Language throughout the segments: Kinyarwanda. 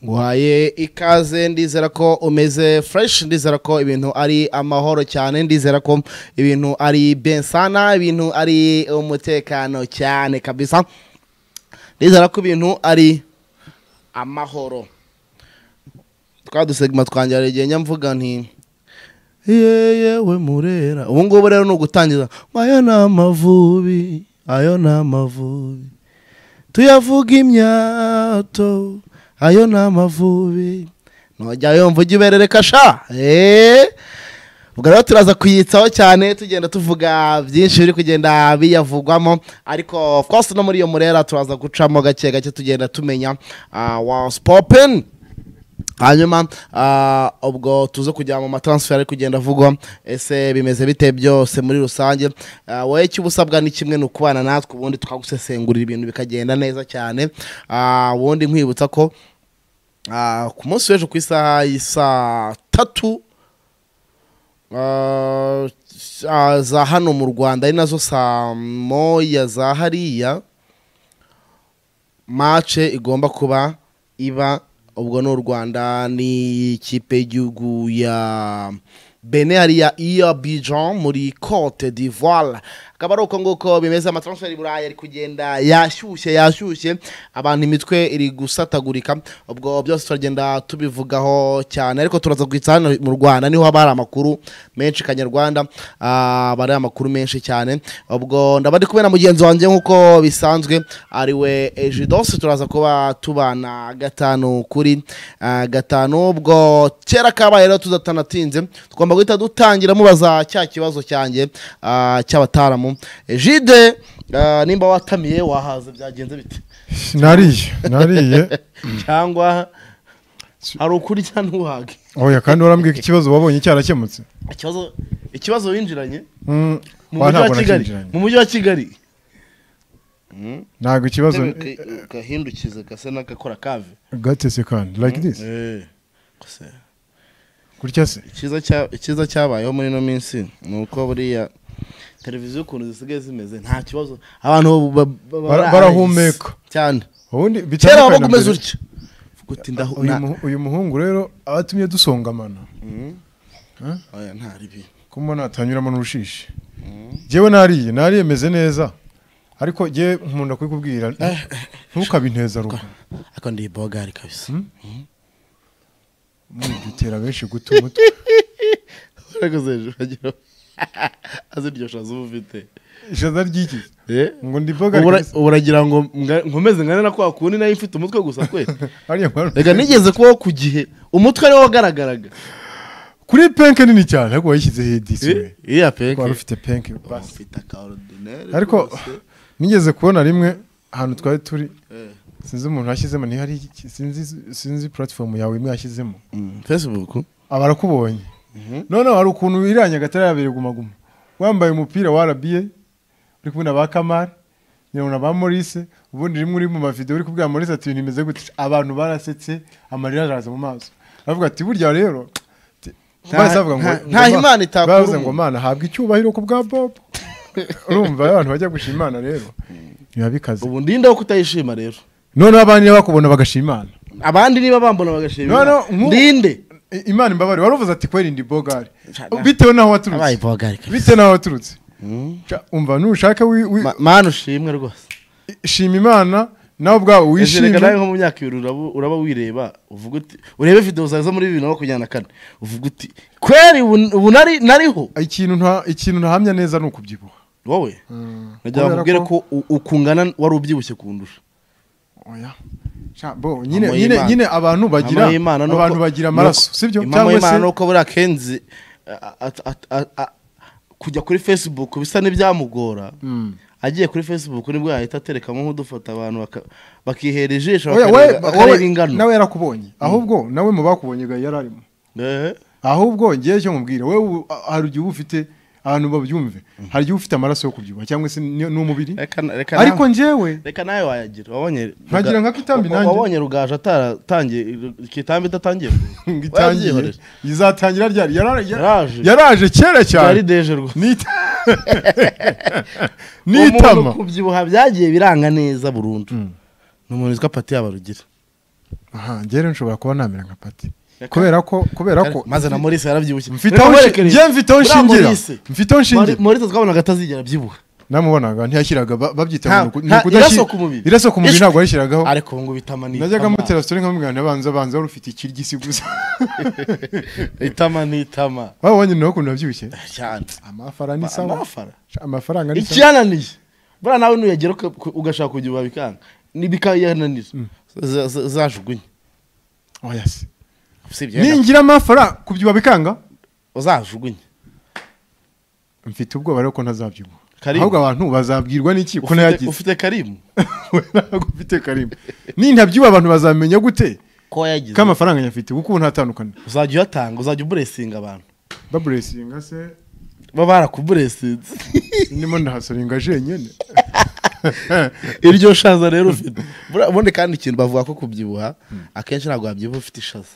nguhaye ikaze ndizera ko umeze fureshi ndizera ko ibintu ari amahoro cyane ndizera ko ibintu ari bensana ibintu ari umutekano cyane kabisa ndizera ko ibintu ari amahoro twa dusegima twangira igihe nyamvuga nti yewe murera ubu ngubu rero ni ugutangiza ngo ayo ni amavubi ayo ni amavubi tuyavuga imyato ayo ni amavubi ntujya yumva ujya uberereka sha eee ubwo rero turaza kuyitsaho cyane tugenda tuvuga byinshi biri kugenda biyavugwamo ariko of course no muri iyo murera turaza gucamo gake gake tugenda tumenya was popin hanyuma ah, ubwo tuze kujya mu matransfer ari kugenda avugwa ese bimeze bite byose muri rusange Ah, wowe icyo uba usabwa ni kimwe ni ukubana natwe ubundi tukagusesengurira ibintu bikagenda neza cyane Ah, ubundi nkwibutsa ko ah, ku munsi w'ejo ku isaha y'isaa tatu Ah, ah, za hano mu rwanda ari nazo saa moya za hariya mace igomba kuba iba ubwo ni u rwanda n'ikipe y'igihugu ya bene hariya iya bijan muri cote d'ivoire akaba ari uko nguko bimeze amatransfer i burayi ari kugenda yashyushye yashyushye abantu imitwe iri gusatagurika ubwo byose turagenda tubivugaho cyane ariko turaza guhitsa hano mu rwanda niho haba hari amakuru menshi kanyarwanda aba ari amakuru menshi cyane ubwo ndaba ndi kumwe na mugenzi wanjye nk'uko bisanzwe ariwe ejidosi turaza kuba tubana gatanu kuri ah, gatanu ubwo kera kabaye rero tuzatanatinze tugomba guhita dutangira mubaza cya kibazo cyanjye ah, cy'abataramu jide ah, nimba watamiye wahaza byagenze bite nariye nariye cyangwa hari ukurya ntuhage oya kandi warambwiye ko ikibazo wabonye cyarakemutse ikibazo ikibazo winjiranye Mm, mu mujyi wa wa ntabwo kigali nakinjiranye. mu mujyi wa kigali ntabwo ikibazo gahindukize gasa n'agakora kave gatese kandi like this Gusa gutya se icyiza cya- icyiza cyabayeho muri ino minsi ni uko buriya televiziyo ukuntu zisigaye zimeze nta kibazo abantu ba- ba- ba- Bara- barahumeka cyane ubundi kera bitandukanye wabaga na umeze mbere. utya Uvuga uti ndahu- uyu na- muhu- uyu muhungu rero aba atumye dusongamana oya ntari bi- kuba natanyuramo n'urushishi ngewe nariye nariye meze neza ariko ngewe nkunda kubikubwira ntukabinteza rugo ariko ndi bogari kabisa bitera benshi guta umutwe ariko hejuru agira aziryoshya zuba ufite ishaza ry'iki ngo ndi boga Ubura- uburagira ngo mga- nkomeze ngane na kwa kundi nayo mfite umutwe gusa kwe hariya nkora- reka nigeze kubaho ku gihe umutwe ariwo wagaragaraga kuri penke nini cyane ariko wayishyizeho idisi we Eh, iya peke wari ufite penke basi ufite aka ordinaire ariko rwose. nigeze kubona rimwe ahantu twari turi Eh. sinzi umuntu yashyizemo ntihari iki- sinzi sinzi puratifomu yawe imwe yashyizemo Mm, facebook aba arakubonye noneho hari ukuntu wiranya agatari yabere gumaguma wambaye umupira wa rba uri kumwe na ba kamari nyabona ba morise ubundi rimwe uri mu mavidewo uri kubwira morise ati ibintu bimeze gutya abantu barasetse amarira araza mu maso aravuga ati burya rero ti- Nta- bahise bavuga ngo- nta- ngo nta Ma- Imana itakura bavuze ngo umuntu. mana habwa icyubahiro ku bwa bobo urumva abantu bajya gushima imana rero biba bikaze ubu ndinda wo kutayishima rero noneho abandi iyo bakubona bagashima imana abandi niba bambona bagashima No, no, Imana. nku- ndinde I- imana imbabare waruvuze ati kweri ndi bogari Nshaka- bitewe n'aho waturutse abaye bogari bitewe n'aho waturutse Ca- umva nushaka wi- wi- mana ushimwe rwose shima imana nawe ubwawe Ese reka nawe wishime nko mu myaka ibiri uraba- uraba wireba uvuga uti urebe videwo zawe zo muri bibiri na makumyabiri na kane uvuga uti kweri ubu ubu nari nariho ikintu nta- ikintu ntahamya neza ni ukubyibuha wowe nagira Kubera bakubwire ko- ko u- ukungana wari ubyibushye kundusha Oya. Ca- bo, nyine Mama nyine y'Imana. nyine abantu bagira Mama y'Imana nuko- abantu bagira nuko- amaraso sibyo Mama cyangwa y'Imana se nuko buriya kenzi a- a- a- a- a- kujya kuri facebook bisa n'ibyamugora Mm. agiye kuri facebook nibwo yahita aterekamo nk'udufata abantu baka- bakihera ijisho Oya, bakareba- wowe- bakareba wowe- ingano nawe yarakubonye ahubwo nawe mu bakubonye ga yari arimo Eh, ahubwo ngewe cyo mubwira wowe ubu- a- hari igihe uba ufite abantu babyumve hari igihe uba ufite amaraso yo kubyibuha cyangwa se ni- n'umubiri reka na- reka ariko nawe- ngewe reka nawe wayagira wabonye Nkagira nka Kitambi wa- nanjye. wabonye rugaje ataratangiye kitambi idatangiye ngo itangiye Wayabyihoreje. izatangira ryari Yara- yara- Yaraje. yaraje kera byari cyane deje rwose Nita- umuntu n'itama kubyibuha byagiye biranga neza burundu ni umuntu witwa pati yabarugira aha njyewe nshobora kuba namera nka pati kubera ko kubera ko maze na Maurice yarabyibushye mfite aho nshi- njye mfite aho nshingira mfite aho nshingira Maurice twabonaga atazigera abyibuha namubonaga ntiyashyiraga ba- Nta- babyita ngo ni nta- ukudashyira- irasoka umubiri. irasoka umubiri ntabwo yayishyiragaho ariko ubu ngubu itamani najyaga mutera sitori nkamubwira abanza abanza wari ufite ikiryo isi gusa itama ni itama wabonye nawe ukuntu nabyibushye cyane amafara ni sawa amafara amafaranga ni sawa ikiyananiye buriya nawe nuyagera uka- ku- ugashaka kujya ubabikanga bikayananira Z- z- zajugunye oya se usibye yenda- ningira amafara kubyiba bikanga uzajugunye mfite ubwoba rero ko ntazabyibuha Karibu. ahubwo abantu bazabwirwa n'iki ko Ufite- nayagize ufite karimu we ntabwo ufite karimba nintabyibuha abantu bazamenya gute ko wayagize ko amafaranga nyafite kuko ubu ntatandukana uzajya uyatanga uzajya uburesinga abantu baburesinga se baba barakuburesinze ndimo ndahasoringa jenyine iryo shaza rero ufite Buriya ubundi kandi ikintu bavuga ko kubyibuha akenshi ntabwo wabyibuha ufite ishaza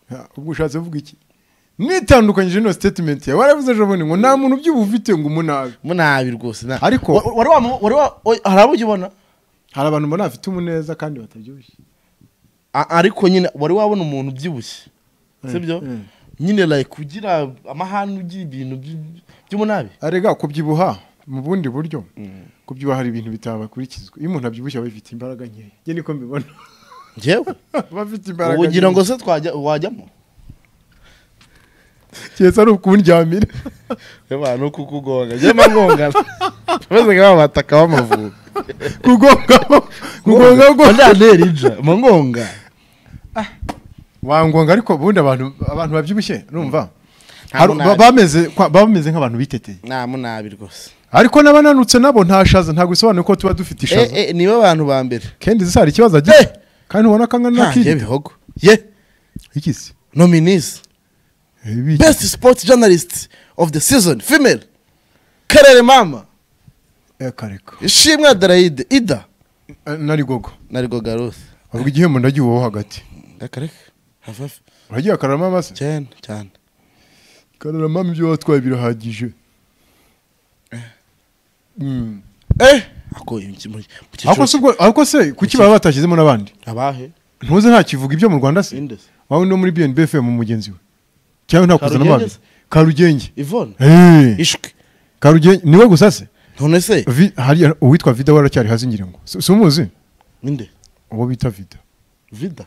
Ha, ubwo ushatse uvuga iki nitandukanyije no statement yawe waravuze ejo bundi ngo nta muntu ubyibuha ufite ngo umunabi munabi rwose na- Ariko- Wa- wari wamu- wari wa- oy, hari abo ujya ubona hari abantu mbona bafite umuneza kandi batabyibushye A- ariko nyine wari wabona umuntu ubyibushye sibyo Mm. nyine like ugira amahane ugira ibintu by- by'umunabi arega kubyibuha mu bundi buryo kubyibuha hari ibintu bitabakurikizwa iyo umuntu abyibushye aba bifite imbaraga nkeya njye niko mbibona njyewe aba afite imbaraga ugira ngo se twajya wajyamo keretse ari ukundyamira abantu kukugonga njyema ngongana bameze nka ba bataka b'amavubi kugonga kugonga kugonga ndantera inja amangonga wangonga ariko ubundi abantu abantu babyibushye numva Nta Hari- munani. ba- bameze kwa- bameze nk'abantu biteteye nta munabi rwose ariko n'abananutse nabo nta shaza ntabwo bisobanuye ko tuba dufite ishaza Eh, eh, nibo bantu ba mbere kendi zisa hari ikibazo agize Eh! kandi ubona ko angana na nta kiri bihogo ye ikisi nominees Ibi- best sport journalist of the season female karere mama Eh, kareka ishimwe adelaide ida Eh, nari gogo na rigoga ruth avuga igihembo ndagiye uwo hagati reka reka hafi hafi uragiye akararama amase cyane cyane kararama ibyo watwaye birahagije Mm. eh ako iki- mu- mu ariko cyiciro se ubwo- ariko se kuki baba batashyizemo n'abandi abahe ntuze ntakivuga ibyo mu rwanda se inde se wawe no muri bnb mu mugenzi we cyangwa ntakuzana Karugenge n'abandi se? karugenge ivone Eh, ishwe karugenge niwe gusa se none se Vi- hari uwitwa vida waracyari hasi ngira ngo si si umuzi inde uwo bita vida vida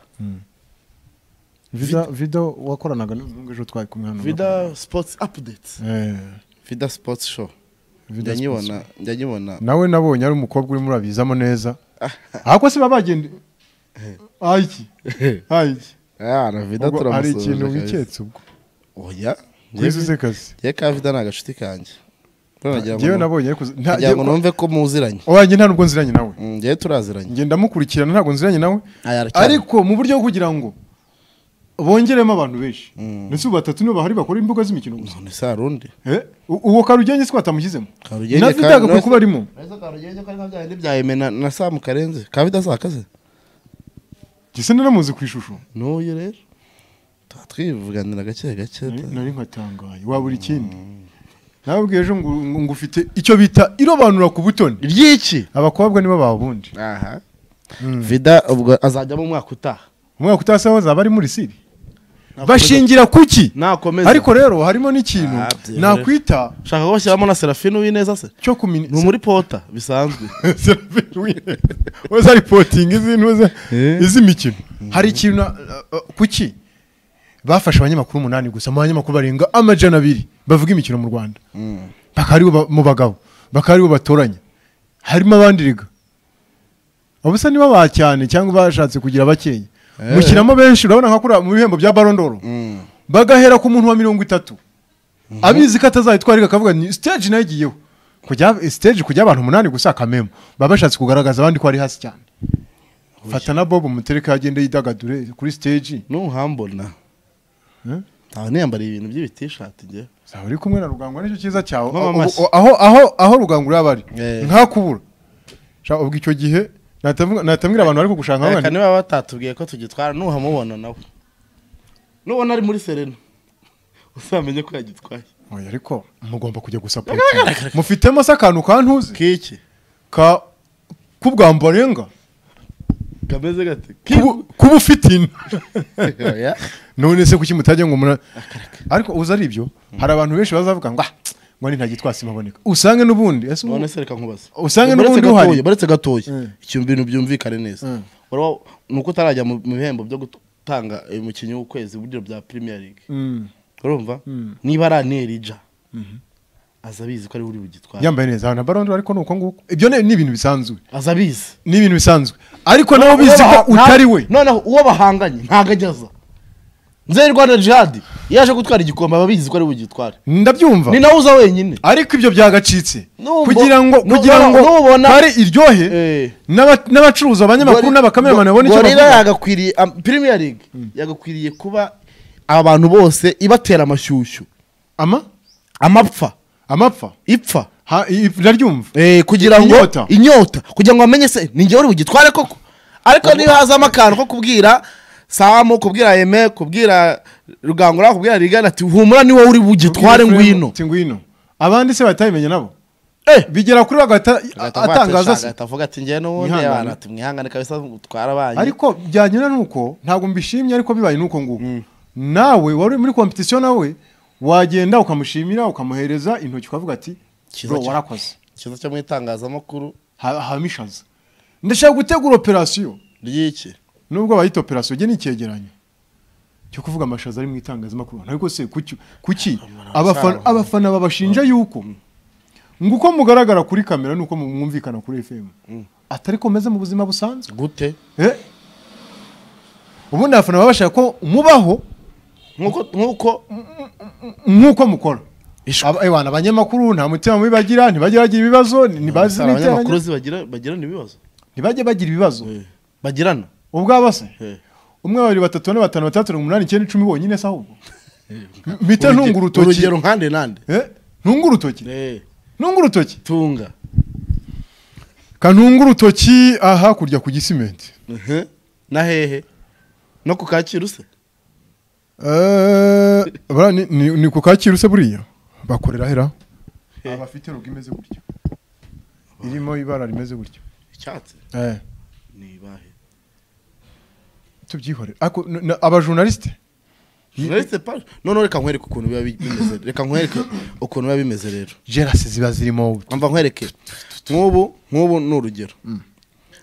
vida vida wakoranaga n'umuhungu ejo twari kumwe hano vida sports update Eh, vida sports show vida njya sports. nyibona njya nyibona nawe nabonye ari umukobwa urimo urabizamo neza ahubwo se baba bagenda ayiki ayiki Ah, na vida ubwo hari turamusuhuje ikintu kabisa. wiketse ubwo oya wize uze kazi ye ka vida ni agashuti kanjye Buriya nagira ngo ngewe nu- nabonye ariko- nta- nagira ngo ngewe- numve ko muziranye oya nta nubwo nziranye nawe Mm, njyewe turaziranye ngenda mukurikirana ntabwo nziranye nawe Aya, aracyari. ariko mu buryo bwo kugira ngo bongeremo abantu benshi Mm. ndetse ubu batatu nibo bahari bakora imbuga z'imikino gusa none se hari undi Eh, u- uwo karugenge si ko batamushyizemo Karugenge na kandi vida agakwiye nawe- kuba arimo ariko karugenge ko ari nka bya bindi bya Aime na na samu karenze ka vida saa kaze gisa naramuzi ku ishusho n'uyu rero tuba twivuganira gake gake Nari- nari nkatangaye wabura ikindi nababwiye ejo ngo ngo ufite icyo bita irobanura ku butoni ry'iki abakobwa nibo babundi aha vida ubwo azajyamo umwaka utaha umwaka utasaho zaba ari muri siri bashingira kuki nakomeza ariko rero harimo n'ikintu Ah, byemewe. nakwita ushaka ko bashyiramo na serafine uwineza se cyo kumenya ni umuri pota bisanzwe waza ripotinga iz'intuza Eh. iz'imikino hari ikintu na- uh, uh, kuki bafashe abanyamakuru umunani gusa mu banyamakuru barenga amajana abiri bavuga imikino mu rwanda bakaba aribo ba- mu bagabo bakaba aribo batoranya harimo abandi rega ubusa nibo ba cyane cyangwa bashatse kugira bakeya Eh. mushyiramo benshi urabona nka kuriya mu bihembo bya barondoro Mm. bagahera ku muntu wa mirongo itatu abizi ko atazayitwara ariko akavuga ni stage nayo igiyeho kujya stage kujya abantu umunani gusa akamemo baba bashatse kugaragaza abandi ko ari hasi cyane fata na bob umutereka agende yidagadure kuri stage nuhambona Eh? ntawe niyambariye ibintu by'ibitishati njyewe zaba uri kumwe na rugangwa nicyo cyiza cyawe Mama Aho- mashyi. aho aho aho rugangura yaba ari Eh. nkakubura Sha, ubwo icyo gihe natavuga- natamwira abantu bari kugushaka reka nk'abandi niba batatubwiye ko tugitwara nuhamubona nawe nubona ari muri serena uzamenye ko yagitwaye Oya, ariko mugomba kujya gusapota mufitemo se akantu kantuzi kiki ka k'ubwambo barenga kameze gate kuba- kuba ufite ino Oya. none se kuki mutajya ngo mura ariko uzi ari ibyo hari abantu benshi bazavuga ngo "Ah, ngo ni nta gitwasi maboneka usange n'ubundi ese ubu- none se reka nkubaze Usange Baretse n'ubundi uhari. gatoya, baretse gatoya Mm. ikintu bintu byumvikane neza Mm. Wari wa- ni uko utarajya mu mu bihembo byo gutanga umukinnyi w'ukwezi buryo bya premier league Mm, urumva Mm. niba ari anelija aza abizi ko ari buri bugitware yambaye neza na barondo ariko ni uko nguko ibyo ni ni ibintu bisanzwe aza abizi ni ibintu bisanzwe ariko nawe ubizi ko utari we noneho uwo bahanganye ntago ajya aza nzeri rwanda jihadi iyo aje gutwara igikombe aba abizi ko ari bugitware ndabyumva ni nawe uza wenyine ariko ibyo byagacitse Nubwo- kugira ngo nu- kugira nu- ngo nubona- kare iryohe Eh. n'aba- n'abacuruzi abanyamakuru n'abakameramani babone icyo gorira bavuga yagakwiriye am- premier league yagakwiriye kuba abantu bose ibatera amashyushyu ama amapfa amapfa ipfa Ha- i- i- ndaryumva eh, kugira ngo Inyota. inyota kugira ngo bamenye se ni njye uri bugitware koko ariko niba hazamo akantu ko kubwira samu kubwira yeme kubwira rugangura kubwira rigana ati humura ni wowe uri bugitware ngwino Ati ngwino abandi se batayimenya nabo eh bigera kuri bagahita atangaza se atavuga ati njyewe n'ubundi Mwihangane. abantu ati mwihangane kabisa gutwara abanyu ariko byanyura nuko ntabwo mbishimye ariko bibaye nuko nguko nawe wari uri muri kompetisiyo nawe wagenda ukamushimira ukamuhereza intoki ukavuga ati Cyiza bro cyane." warakoze ikiza cyo mu itangazamakuru Ha- hamishaza ndashaka gutegura operasiyo ry'iki nubwo bayita operasiyo njye ni icyegeranyo cyo kuvuga amashaza ari mu itangazamakuru ariko se kuki kuki abafana abafana babashinja yuko ngo uko mugaragara kuri kamera nuko mwumvikana kuri FM atari ko meze mu buzima busanzwe gute Eh? ubundi abafana baba bashaka ko mubaho nk'uko nk'uko nk'uko mukora Ishwe. Aba- ewana abanyamakuru nta mutima mubi bagira ntibajye bagira ibibazo ntibazi Sara, abanyamakuru n'iteranya- zibagira- bagirana ibibazo ntibajye bagira ibibazo bagirana ubwabo se Eh. umwe babiri batatu bane batanu batandatu barindwi umunani icyenda icumi bonyine se ahubwo mpita ntunga urutoki urugero nkande nande Eh? ntunga urutoki Eh, ntunga urutoki tunga kantunga urutoki aha hakurya ku gisimenti Mhm. na hehe no ku kacyiru se Eh, bara- ni- ni ni ku kacyiru se buriya bakorera hera Eh. abafite rogo imeze gutya irimo ibara rimeze gutya icyatsi ni ibahe tubyihorere Ako- n- n- abajurnaliste Naretse pa- noneho reka nkwereke ukuntu biba bi- bimeze reka nkwereke ukuntu biba bimeze rero gerase ziba zirimo mva nkwereke nk'ubu nk'ubu ni urugero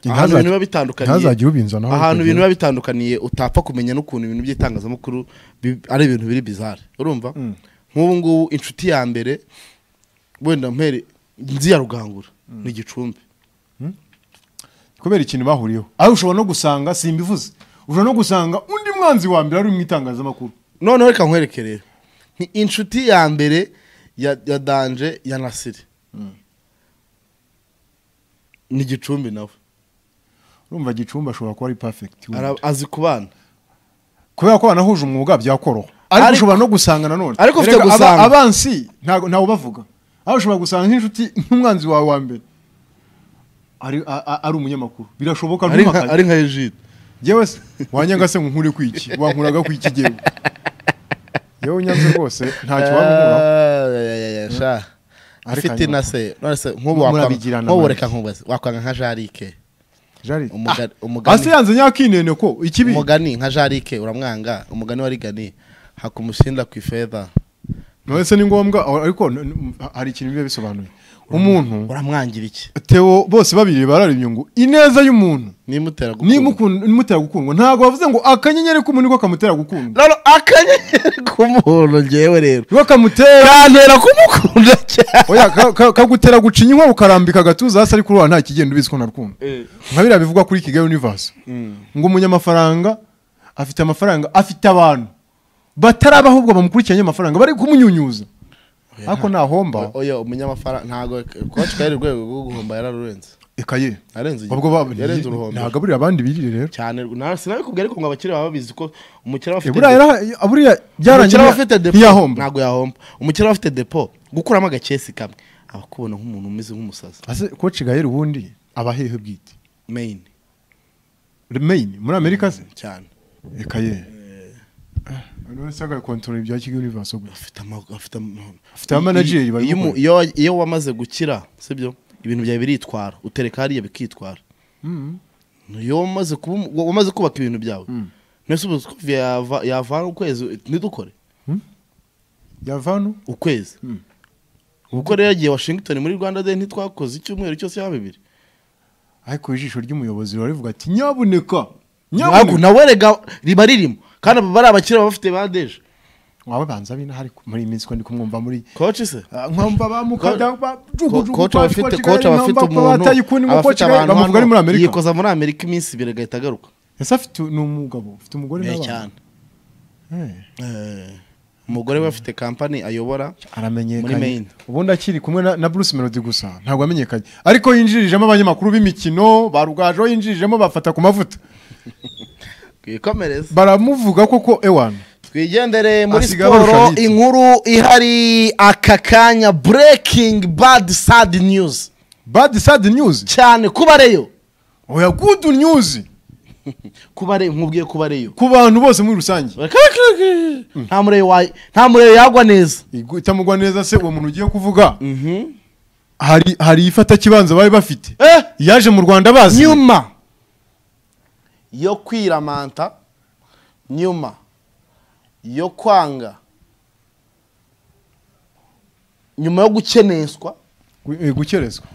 ahantu ibintu biba bitandukaniye ntazajya ubinzanaho ahantu urugero. ibintu biba bitandukaniye utapfa kumenya n'ukuntu ibintu by'itangazamakuru bi- ari ibintu biri bizare urumva Mm. nk'ubu ngubu inshuti ya mbere wenda mpere nzi ya rugangura ni igicumbi kubera ikintu bahuriyeho aho ushobora no gusanga simbivuze ushobora no gusanga undi mwanzi wa mbere ari mu itangazamakuru noneho reka nkwereke rero ni inshuti ya mbere ya ya danje ya nasiri ni igicumbi nawe urumva gicumbi ashobora kuba ari perfect Ara- azi ku bana kubera ko banahuje umwuga byakoroha ariko Ariko- ushobora no gusanga nanone Ariko ufite Erega aba- gusanga. abansi ntago ntawe ubavuga aho ushobora gusanga nk'inshuti nk'umwanzi wawe wa mbere ari a- a- ari umunyamakuru birashoboka ari nka- ari ntumakaye nka ejide yewe se wanyanga se ngo nkure ku iki wankuraga ku iki yewe yewe unyanze rwose ntacyo wankuraho wamuhura Ariko ifite hanyuma- na se none se nk'ubu Murabigirana, wakwanga nk'ubu mani. reka nkubaze wakwanga nka jarike jari umuga- Ah, umugani ase yanze nyakinene ko ikibi umugani nka jarike uramwanga umugani wa rigani hakamushinda ku ifedha none se ni ngombwa ariko n- n- hari ikintu biba bisobanuye umuntu uramwangira iki Theo bose babiri bararimye ngo ineza y'umuntu nimutera gukunda nimukunda- nimutera gukundwa ntabwo bavuze ngo akanyenyeri k'umuntu niko kamutera gukundwa none akanyenyeri k'umuntu ngewe rero niko kamutera kantera kumukunda cyane oya ka- ka- kagutera gucinya inkuba ukarambika agatuza hasi ariko uruhara nta kigenda ubizi ko narukunda nka biriya bivugwa kuri kigali universe ngo umunyamafaranga afite amafaranga afite abantu batarabaho ahubwo bamukurikiranye amafaranga bari kumunyunyuza ariko ntahomba oya umunyamafaranga ntabwo koci kari urwego rwo guhomba yararurenze ekaye yarenze igihe. ubwo ba- yarenze uruhombo ntagaburira abandi birire rero cyane na- sinabikubwira ariko ngo abakire baba babizi ko umukire aba Eh, afite buriya depo- yara- buriya byarangiye umukire aba afite depo ntiyahomba ntabwo yahomba umukire aba afite depo gukuramo agakesi kamwe abakubona nk'umuntu umeze nk'umusazi ase koci gayeri ubundi aba hehe bwite main remain muri amerika se cyane ekaye wese agakontorora ibya kigali universe gusa afite ama- afite ama- Afite abamanageri Iyo- bari iyo umu- gukora. iyo iyo wamaze gukira sibyo ibintu byawe biritwara utereka hariya bikitwara iyo wamaze kuba umu- wa- wamaze kubaka ibintu byawe Mm. mbese ubu sikovi yava- yavana ukwezi ntidukore yavano ukwezi Mm. ubwo rero yagiye washington muri rwanda day ntitwakoze icyumweru cyose ya bibiri ariko ijisho ry'umuyobozi riba rivuga ati nyabuneka ntabwo nyabuneka nawe rega riba ririmo kandi aba bari abakire baba bafite bandeje waba banza binahari muri iyi minsi ko ndi kumwumva muri koci se Ah, nkumva bamukada koci aba afite koci aba afite umuntu aba afite abantu bamuvuga ari muri hano amerika yikoza muri amerika iminsi ibiri agahita agaruka ese afite ni umugabo ufite umugore Eh, n'abana cyane Eh, Eh, umugore we afite kampani ayobora Muri aramenyekanye Maine. ubundi akiri kumwe na- na bruce melody gusa ntabwo amenyekanye ariko yinjirijemo abanyamakuru b'imikino ba rugaje yinjirijemo bafata ku mavuta twikomereze baramuvuga koko ewana twigendere muri Asiga abarusha siporo Lick. inkuru ihari aka kanya breaking bad sad news bad sad news cyane kubareyo oya good news kubare nkubwiye kubareyo ku bantu bose muri rusange nta mureyo wa- nta mureyo yagwa neza Igu- itamugwa neza se uwo muntu ugiye kuvuga hari hari ifatakibanza bari bafite Eh, yaje mu rwanda bazi nyuma yo kwiramanta nyuma yo kwanga nyuma yo gukeneswa Gu- eh, gukerezwa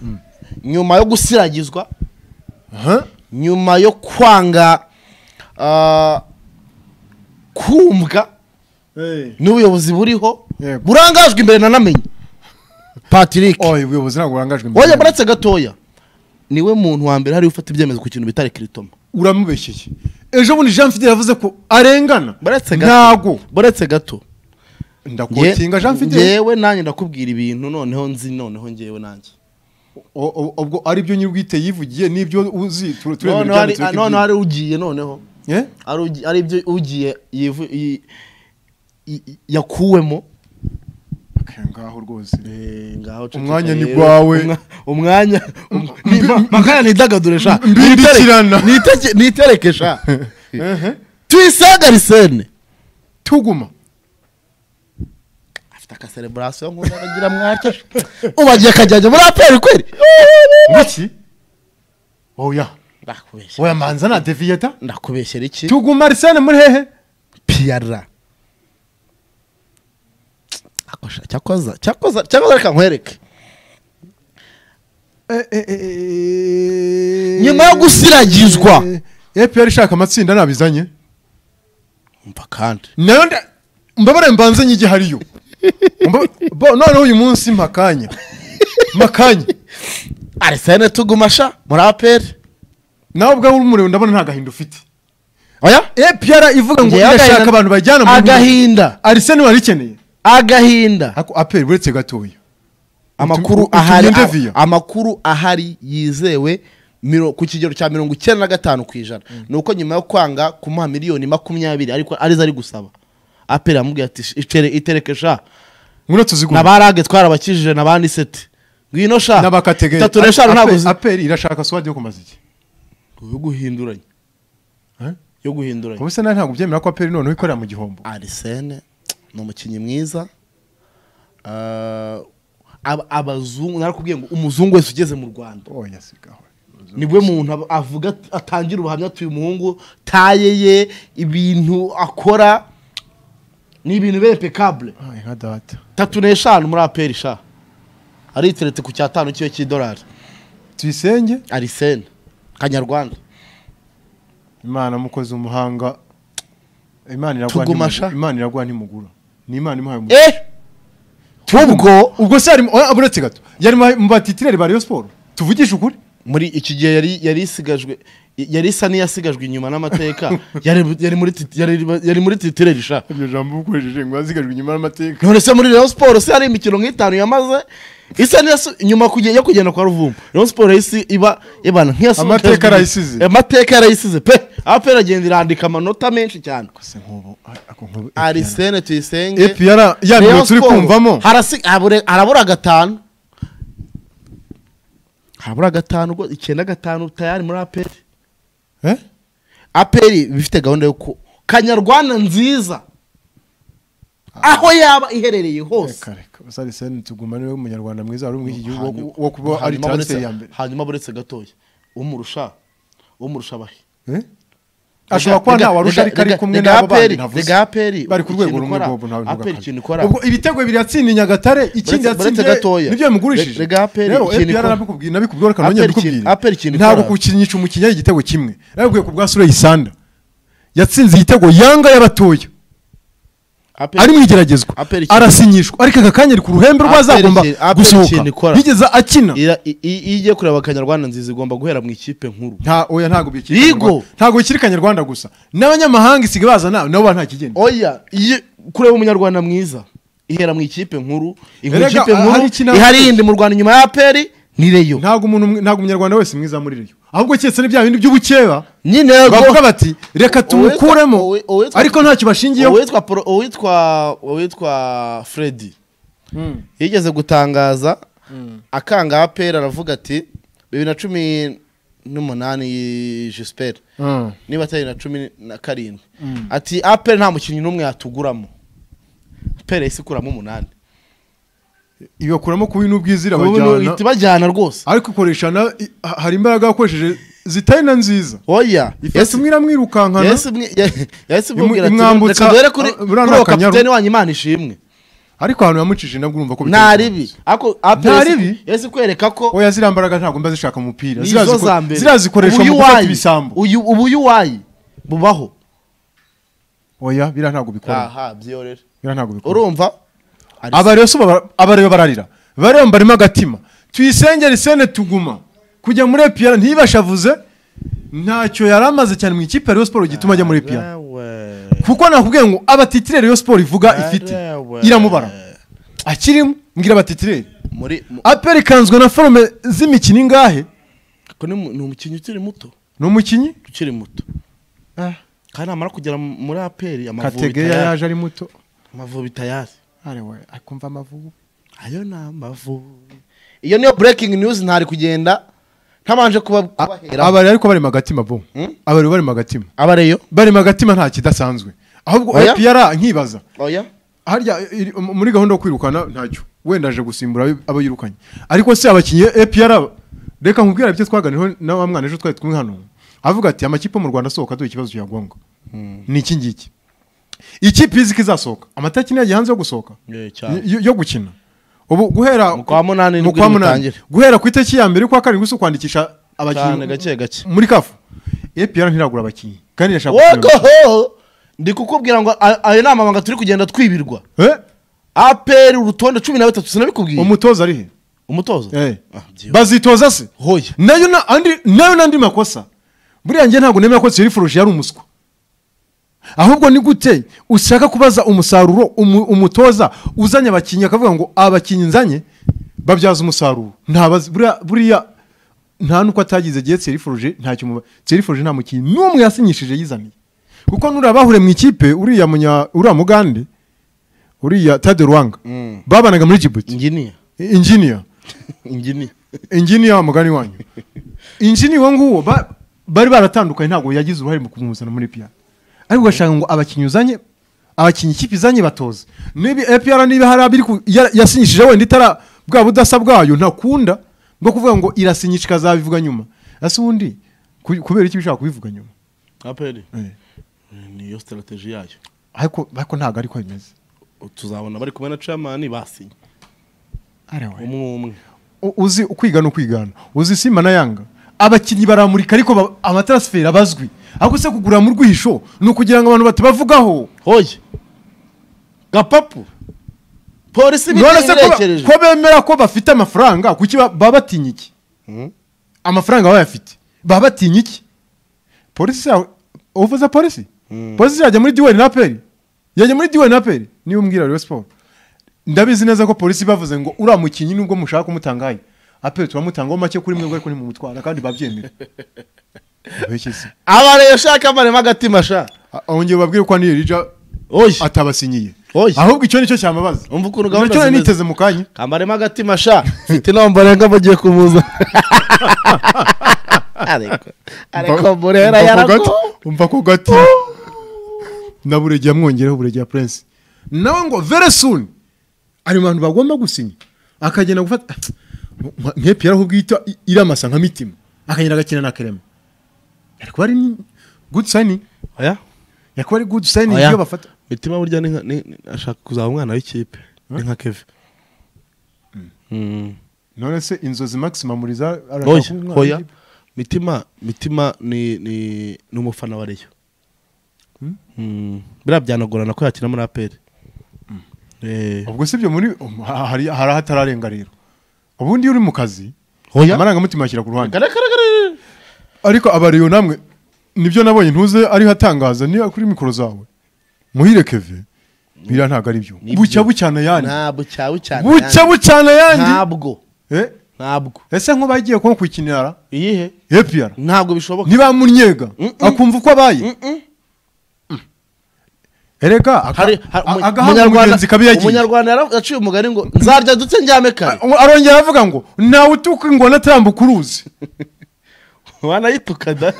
nyuma yo gusiragizwa Aha. nyuma yo kwanga ah, kumvwa n'ubuyobozi buriho Yego. burangajwe imbere nanamenye patrick Oh, ubuyobozi ntabwo burangajwe imbere. wajya buretse gatoya niwe muntu wa mbere hari ufata ibyemezo ku kintu bita rekiritoma uramubeshyeye ejo bundi jean fidel yavuze ko arengana buretse ntago gato buretse gato ndakotinga jean fidel ngewe nanjye ndakubwira ibintu noneho nzi noneho ngewe nanjye O- o- ubwo aribyo nyir'ubwite yivugiye n'ibyo uzi tu- turemera noneho hari- ibyanditswe ah, ko noneho ibyo- hari ugiye noneho Eh? Hari ugi- hari ibyo ugiye yivu- yi- yi- yakuwemo Aka ngaho rwose Eh, ngaho ceceka Umwanya ni rero. gwawe. Umwa- umwanya makanya nidagadure sha mbindikirana. Niteke- nitereke sha Ehe. tuyisenga risene tuguma afite akasereburasiyo nkunda agira mwatya ubagiye akajyajya muri aperi kweli ngiki oya ndakubeshya oya manza na deviyeta ndakubeshyera iki tuguma arisene muri hehe piyara Ako sha, cyakoza cyakoza cyakoza reka nkwereke nyuma yo gusiragizwa epr ishaka amatsinda nabizanye umva kandi nayo nda- mbabare mbanze nyige hariyo Mba- bo- noneho uyu munsi mpakanya mpakanya arisene tugumasha muri aperi nawe ubwawe uri umureba ndabona nta gahinda ufite oya epr ivuga ngo Ngewe agahinda- irashaka abantu bajyana mu agahinda arisene wari ikeneye agahinda ariko apr uretse gatoya amakuru utumye ahari interview. a- amakuru ahari yizewe miro- ku kigero cya mirongo icyenda na gatanu ku ijana ni uko nyuma yo kwanga kumuha miliyoni makumyabiri ariko arizo ari gusaba aperi yamubwiye ati "Sh- icere- itereke sha ngwino tuzigura nabarage twarabakijije nabandi seti ngwino sha n'abakategeri itatu n'eshanu ntabwo zi- apr irashaka swadi yo kumaza iki yo guhinduranya Eh? yo guhinduranya ubu se nawe ntabwo ubyemera ko apr noneho ikorera mu gihombo arisene ni umukinnyi mwiza Ah, ab- abazungu narakubwiye ngo umuzungu wese ugeze mu rwanda oya sigaho nibwo muntu ab- avuga at- atangira ubuhamya atuye umuhungu taye ye ibintu akora ni ibintu bempekabure Ay, nka data tatu n'eshanu muri aperi sha ariteretse ku cyatanu cyiwe cy'idolari tuyisenge arisene kanyarwanda imana mukozi umuhanga imana iragwa Tuguma ntimu- sha. imana iragwa ntimugura ni imana imuhaye umugisha. eh ubwo ubwo se yari oya, uretse gato yari mu- mu batitireri ba rayon sport tuvugishe ukuri muri iki gihe yari yari isigajwe yari isa n'iyasigajwe inyuma n'amateka yari yari muri tit- yari yari muri titireri sha iryo jambo ukoresheje ngo yazigajwe inyuma y'amateka none se muri Rayon Sports se hari imikino nk'itanu yamaze isa n'iyasu- nyuma kuge- yo kugenda kwa Ruvumu Rayon Sports yahise iba ibana nk'iyasubijwe Amateka yarayisize. amateka yarayisize pe apera agenda irandika amanota menshi cyane se nk'ubu ako nk'ubu Arisene tuyisenge epiyara ya Rayon niyo turi Sports kumvamo harasi- habure- harabura gatanu harabura gatanu ubwo icyenda gatanu tayari muri aperi Eh? aperi bifite gahunda yo ku kanyarwanda nziza aho yaba iherereye hose reka reka gusa arisene tuguma niwe munyarwanda mwiza wari umwe iki gihugu wo- Hanyuma- wo kuba ari hanyuma transfer buretse- ya mbere hanyuma buretse gatoya umurusha uwo murusha abahe Eh? ashobora kuba Rega- ntawe arusha rega- ariko ari rega- kumwe rega n'abo bandi APR, ntavuze rega APR, bari ku rwego ikintu rumwe ikora, rwego ntabwo APR ikintu ikora. ubwo ibitego bibiri yatsindiye nyagatare ikindi Buretse- buretse yatsindiye gatoya. nibyo bimugurishije Rega APR rero ikintu APR ikora. nabikubwiye nabikubwira reka nongere APR ikintu- mbikubwire APR ikintu ntabwo ikora. kukinisha umukinnyi ari igitego kimwe nabikubwiye ku bwa Sureyi Sanda yatsinze igitego yanga y'abatoya APR ari mu igeragezwa APR ikintu- arasinyishwa ariko aka kanya ari ku ruhembe rw'azagomba APR ikintu- APR gusohoka ikintu ikora. yigeze akina Ira- i- i- iyo igiye kureba akanyarwanda nziza igomba guhera mu ikipe nkuru nta oya ntabwo bikiri Yigo. Kanyarwanda. ntabwo bikiri kanyarwanda gusa n'abanyamahanga isiga baza na- nabo nta kigenda oya iyo kureba umunyarwanda mwiza ihera mu ikipe nkuru inkuru Erega, ikipe ah, hari nkuru ikintu- ihari yindi mu rwanda inyuma ya aperi ni reyo ntabwo umuntu umwe- ntabwo umunyarwanda wese mwiza muri reyo ahubwo keretse n'ibya bindi by'ubukeba nyine bavuga bati reka tumukuremo uwitwa- uwitwa- ariko ntacyo bashingiyeho uwitwa Pro- uwitwa uwitwa fredi yigeze gutangaza akanga aperi aravuga ati bibiri na cumi n'umunani jisiperi Mm. niba atari na cumi na karindwi ati aperi nta mukinnyi n'umwe yatuguramo aperi yahise ikuramo umunani igakuramo kuba n'ubwiza ubu ni irabajyana uhita ibajyana rwose ariko ikoresha na- i- ha- hari imbaraga yakoresheje zitari na nziza oya ifata umwe iramwirukankana Yesu mwe- Ye- Yesu Imu- imubwira ati imwambutsa- reka duhere kuri ah, kuri buriya ni uwo akanyaru." kapiteni wanyu imana ishimwe ariko ahantu yamucishije nabwo urumva ko nta ribi Ako- Apple Nta Yesu- ribi? Yesu kwereka ko oya ziriya mbaraga ntabwo mba zishaka mu mupira ni Ziriya izo ziko- za mbere ziriya zikoresha Ubu mu gufata yuwayi- ibisambo uyu- ubu yuwayi bubaho oya biriya ntabwo bikora aha byorera biriya ntabwo bikora urumva Ari- abareba so baba- abareba bararira bareba mbarimo agatima tuyisenge risene tuguma kujya muri epiyara ntibashavuze ntacyo yari amaze cyane mu ikipe ya Rayon Sport gituma ajya muri epiyara Arewe. kuko nakubwiye ngo abatitire Rayon Sport ivuga ifite Arewe. iramubara akirimo mbwira abatitire muri mu- aperi ikanzwe na forume z'imikino ingahe ko ni mu- ni umukinnyi ukiri muto ni umukinnyi ukiri muto kandi namara kugera mu- muri aperi amavubi kategeya tayari yaje ari muto amavubi tayari arewe akumva amavubu ayo ni amavubi iyo niyo breaking news ntari kugenda ntabanje kuba kubahera abari ariko barema agatima bo Hmm? abari barema agatima abareyo barema agatima nta kidasanzwe ahubwo Oya. epiyara nkibaza oya harya iri- mu- muri gahunda yo kwirukana ntacyo wenda aje gusimbura abo- abo yirukanye ariko se abakinnyi APR reka nkubwira ibyo twaganiyeho na wa mwana ejo twari kumwe hano avuga ati amakipe yo mu rwanda asohoka dore ikibazo cya ngombwa ni iki ngiki ikipe izi ko izasohoka amatariki niyo hanze yo gusohoka Eh, cyane. yo- yo gukina ubu guhera Mu kwa munani mu nibwo kwa munani bitangire. guhera ku itariki ya mbere y'ukwa karindwi si ukwandikisha cyane abakinnyi gake gake muri kafu APR ntiragura abakinnyi kandi irashaka gusimbura. wogoho ndi kukubwira ngo a- ayo ni amabanga turi kugenda twibirwa Eh? aperi urutonde cumi na batatu sinabikubwiye umutoza ari he umutoza Eh. Ah, byibuze. bazitoza se hoya nayo na- andi- nayo n'andi makosa buriya njye ntabwo nemera ko thierry forge yari umuswa ahubwo ni gute ushaka kubaza umusaruro umu- umutoza uzanye abakinnyi akavuga ngo abakinnyi nzanye babyaza umusaruro ntabazi buriya- buriya nta n'uko atagize igihe thierry forge ntacyo umuba thierry forge nta mukinnyi n'umwe yasinyishije yizaniye kuko nuriya bahure mu ikipe uriya munya uriya mugande uriya tade ruwanga Mm. babanaga muri jibuti inginiya inginiya inginiya inginiya mugani wanyu inginiya uwo nguwo ba- bari baratandukanye ntabwo yagize uruhare mu kumuzana muri piyara ariko ugashaka ngo abakinnyi uzanye abakinnyi ikipe izanye batoze niba epiyara niba hari abiri ku- ya- yasinyishije wenda itara bwa budasa bwayo ntakunda bwo kuvuga ngo irasinyisha ikazabivuga nyuma ese ubundi ku- kubera iki ushaka kubivuga nyuma aperi Eh, niyo sitarateji yayo ariko ariko ntabwo ariko bimeze tuzabona bari kumwe na camani basinye Arewe. umwe umwe U- uzi kwiga no kwigana uzi simba na yanga abakinnyi baramurika ariko ba- amatarasiferi abazwi ahubwo se kugura mu rwisho ni ukugira ngo abantu batabavugaho hoya gapapu polisi none se ko ba- ibirengerekereje ko bemera ko bafite amafaranga kuki ba- baba batinya iki Mhm. amafaranga baba bayafite baba batinya iki polisi yawe uvuze polisi Mm. polisi yajya muri diwani na peri yajya muri diwani na peri niba umbwira rero siporo ndabizi neza ko polisi bavuze ngo uriya mukinnyi nubwo mushaka kumutangaye aperi turamutangaho make kuri mwebwe ariko ntimumutwara kandi babyemera Abeshyi se. abareyo shaka amarema agatima sha A- ahongera babwire ko anirija oya atabasinyiye Oya. ahubwo icyo nicyo cyamabaza umva ukuntu nicyo gahunda nari zimeze niteze mu kanya kamarema agatima sha mfite inama mbarenga bagiye kumuza ariko ariko murera yarako umva ko gati na buregiye amwongereho buregiye prince nawe ngo very soon ari mu bantu bagomba gusinya akagenda gufata nk'epiyara ahubwo yita iramasa nka mitima akagenda agakina na kerema ariko ari ni good sani oya ariko ari good sani Oya. iyo bafata mitima burya ni nka- ni- ni- ashaka kuzaba umwana w'ikipe ni nka keve Mm. none se inzozi maximum riza arashaka oya kuba umwana oya w'ikipe. mitima mitima ni ni ni umufana wa reyo Mm. Mm. biriya byanagorana ko yakina muri aperi Eh, ubwo si ibyo muri um, ha- hari hari ahatararenga rero ubundi iyo uri mu kazi oya amarangamutima ashyira ku ruhande Garagaragara. ariko abariyo namwe nibyo nabonye ntuze ariho atangaza niba kuri mikoro zawe muhire keve biriya ntabwo ari byo Nibyo. bucya bucyana yandi ntabwo cyawe cyane bucya yandi. bucyana yandi ntabwo Eh, ntabwo ese nk'ubagiye ko kwikinira iyihe epiyara ntabwo bishoboka ntibamunyega akumva uko abaye Mm-mm. erega aka- Hari- hari- a- umu- agahabwa umugenzi kabi yagiye umunyarwanda yara- yaciye umugani ngo nzarya ndetse ndyame kare arongera avuga ngo ntawe utuka ingona atambuka uruzi wanayituka da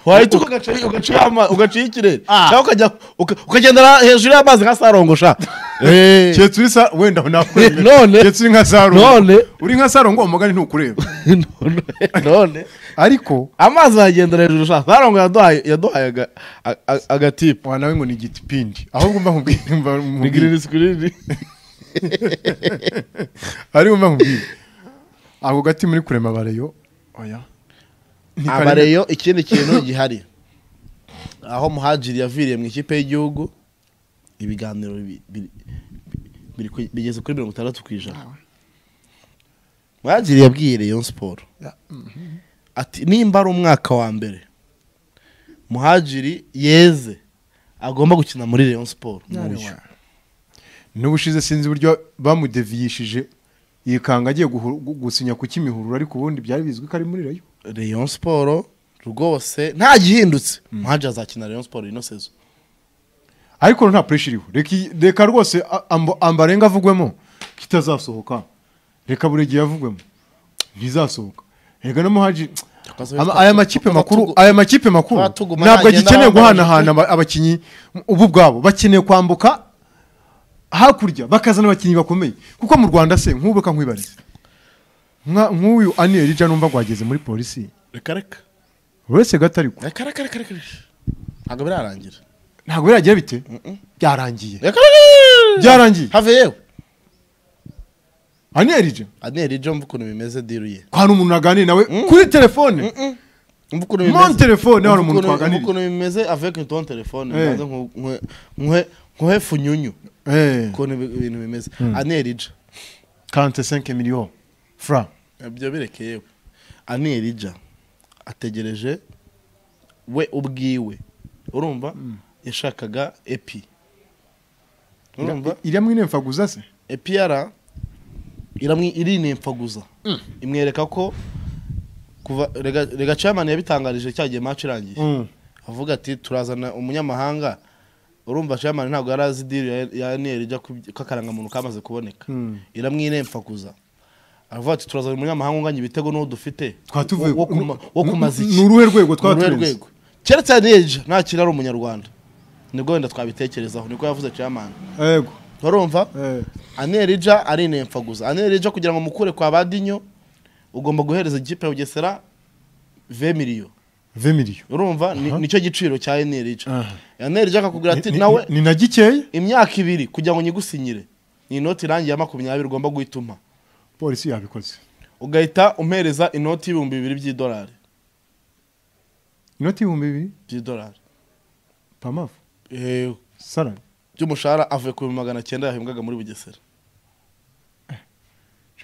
wayituka ugaca- ugaca ama- ugaciye ikirere Ah. cyangwa ukajya uka- ukagendera hejuru y'amazi nka sarongosha Eh. keretse uri sa wenda nakwemera None. keretse uri nka None. sarongo uri nka sarongo umugani ntukureba None- none ariko amazi aragendera hejuru sha sarongo yaduhaye yaduhaye aga- a- a- agatipu wa nawe ngo ni igitipindi ahubwo mba nkubwire mba ni nkubwire girini sikirini ariko mba nkubwire ako gati muri kurema abareyo oya Ntikari- abareyo ikindi kintu gihari aho muhajiri yaviriye mu ikipe y'igihugu ibiganiro bi- bi- biri ku- bigeze kuri mirongo itandatu ku ijana muhajiri yabwiye reyo siporo Ya, ati nimba ari umwaka wa mbere muhajiri yeze agomba gukina muri reyo siporo n'uyu n'ubushize sinzi uburyo bamudeviyishije yikanga agiye guhuru- gu- gusinya ku kimihurura ariko ubundi byari bizwi ko ari muri rayo reyo siporo rwose nta gihindutse muhajiri azakina reyo siporo ino sezo ariko nta pureshi iriho reka iyi- reka rwose a- ambo- ambarenga avugwemo kitazasohoka reka buri gihe avugwemo ntizasohoka reka no muhaji Ama- aya makipe makuru aya makipe makuru Tuba tuguma ntabwo yagenda agikeneye ahangana guhanahana aba- abakinnyi ubu ubwabo bakeneye kwambuka hakurya bakazana abakinnyi bakomeye kuko mu rwanda se nk'ubu reka nkwibarize Nka- nk'uyu aniye rija numva rwageze muri polisi reka reka uretse gato ariko reka reka reka reka reka. ntabwo birarangira ntabwo biragira bite byarangiye reka reka Byarangiye. have yewe aniye rija aneri jo mva ukuntu bimeze diruye kwa hari umuntu naganiriye nawe kuri telefone mva ukuntu Mon telefone, hari umuntu twaganiriye. mva ukuntu bimeze avec ton telefone Eh. maze nku- nkwe- nkwe nkwe funyunyu Eh, ukuntu ibi- ibintu bimeze aneri jo 45 millions francs ibyo bireke yewe aneri jo ategereje we ubwiwe urumva yashakaga epi urumva iriya mwinemfaguza se epiyara iramwi irinemfaguza imwereka ko kuva rega rega chairman yabitangarije cyagiye match irangiye avuga ati turazana umunyamahanga urumva chairman ntabwo yari azi deal ya- ya Niel ijya k'akarangamuntu kamaze kuboneka Mm. iramwinemfaguza avuga ati turazana umunyamahanga unganya ibitego n'uwo dufite twatuvuye wo kuma- wo kumaza iki ni uruhe rwego Ni uruhe twaturenze rwego keretse Niel nta kintu ari umunyarwanda nibwo wenda twabitekerezaho niko yavuze chairman yego urumva eh, anerija arinempfaguza anerija kugira ngo mukure kwa badinyo ugomba guhereza ikipe ya bugesera ve miliyo 20 millions urumva Ni- nicyo giciro cya anerija Aha. anerija akakubwira ati Ni- ni- nawe ni na gikeya imyaka ibiri kugira ngo nyigusinyire ni inoti irangiye ya makumyabiri ugomba guhita umpa polisi yabikoze ugahita umpereza inoti y'ibihumbi bibiri by'idolari inoti y'ibihumbi bibiri by'idolari pamafu Eh, salari by'umushahara avuye ku bihumbi magana cyenda yahembwaga muri bugesera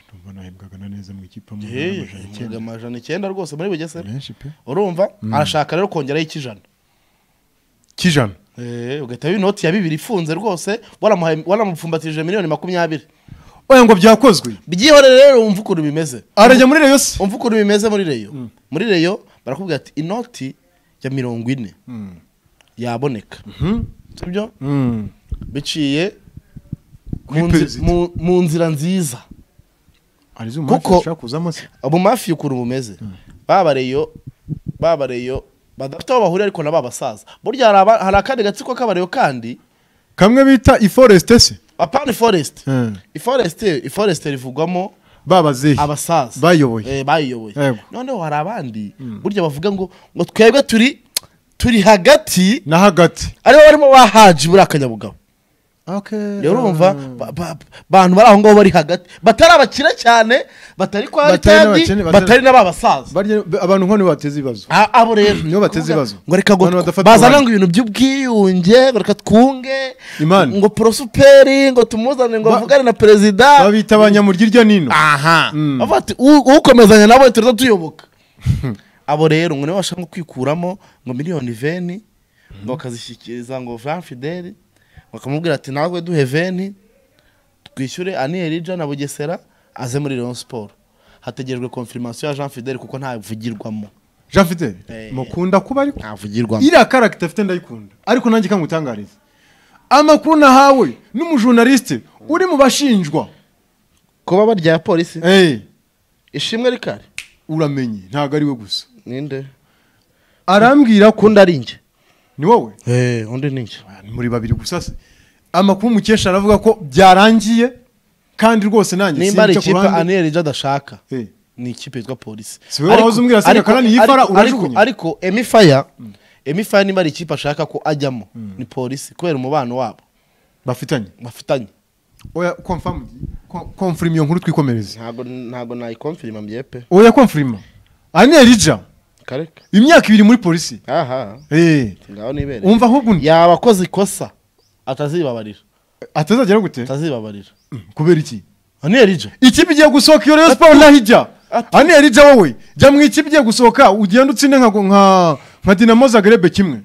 ndumva nahembwaga na neza mu ikipe mu Eh, amajana yahembwaga icyenda. amajana icyenda rwose muri bugesera menshi pe urumva arashaka rero kongeraho ikijana kijana Eh, ugahita wiba inoti ya bibiri ifunze rwose waramuhaye- waramupfumbatishije miliyoni makumyabiri oya ngo byakozwe byihore rero wumva ukuntu bimeze arajya muri rayo se wumva ukuntu bimeze muri reyo muri reyo barakubwira ati inoti ya mirongo ine Mm. yaboneka sibyo Mm. biciye Kuri mu nzi- perezida. mu- mu nzira nziza hari izuma Kuko- ushaka kuzamo se mu mafi ukuntu bumeze baba reyo baba reyo badafite aho bahurira ariko na ba basaza burya hari aba- hari akandi gatsiko k'abareyo kandi kamwe bita iforeste se apana foresite Eh. iforeste iforeste rivugwamo babazehe abasaza bayoboye. Eh, bayiyoboye Yego. noneho hari abandi burya bavuga ngo ngo twebwe turi turi hagati na hagati aribo barimo bahaji buriya akanyabugabo rero urumva ba- ba- abantu bari aho ngaho bari hagati batari abakire cyane batari kwa Batari ritadi n'abakene, batari- batari n'abasaza Barya- abantu nk'aho nibo bateza ibibazo A- abo rero Nibo bateza ibibazo. ngo reka ngo Abantu badafata bazana uruhande. ngo ibintu by'ubwiyunge ngo reka twunge Imana. ngo porosuperi ngo tumuzane ngo Ba- bavugane na perezida babita abanyamurya irya n'ino aha Mm. bavuga ati "U- ukomezanya nawe tuza tuyoboka abo rero ngo nibo bashaka kwikuramo ngo miliyoni veni ngo bakazishyikiriza ngo van fideli bakamubwira ati natwe duhe veni twishyure aniyeri na bugesera aze muri Rayon siporo hategerejwe konfirimasiyo ya jean fideli kuko ntavugirwamo jean fidel Eh. mukunda kuba ariko ntavugirwamo iriya karagita afite ndayikunda ariko nanjye ikangutangariza amakuru nahawe n'umujournaliste uri mu bashinjwa kuba barya polisi Eh, ishimwe rikari uramenye ntabwo ari we gusa ninde arambwira ko kundi ari njye ni wowe eh undi ni njye Ni muri babiri gusa se amakuru mukesha aravuga ko byarangiye kandi rwose nanjye nimba ari sinca ku ikipe ruhande. aniyeri adashaka Eh, ni ikipe yitwa polisi Si wowe wahoze umbwira Senderi Kanani iyi fara urajugunya? ariko emifaya emifaya niba ari ikipe ashaka ko ajyamo ni polisi kubera umubano wabo bafitanye bafitanye oya confirm ko- confirm iyo nkuru twikomereze ntabwo ntabwo nayikomfirima mbyepe oya confirm anerija kareka imyaka ibiri muri polisi aha Eh, ngaho nibere umva ahubwo undi yaba akoze ikosa atazibabarira atazagera gute atazibabarira kubera iki aniyerije ikipe igiye gusohoka iyo rero siporo naho ijya aniyeri ijya wowe jya mu ikipe igiye gusohoka ugenda utsinde nka nka nka dinamo zagrebe kimwe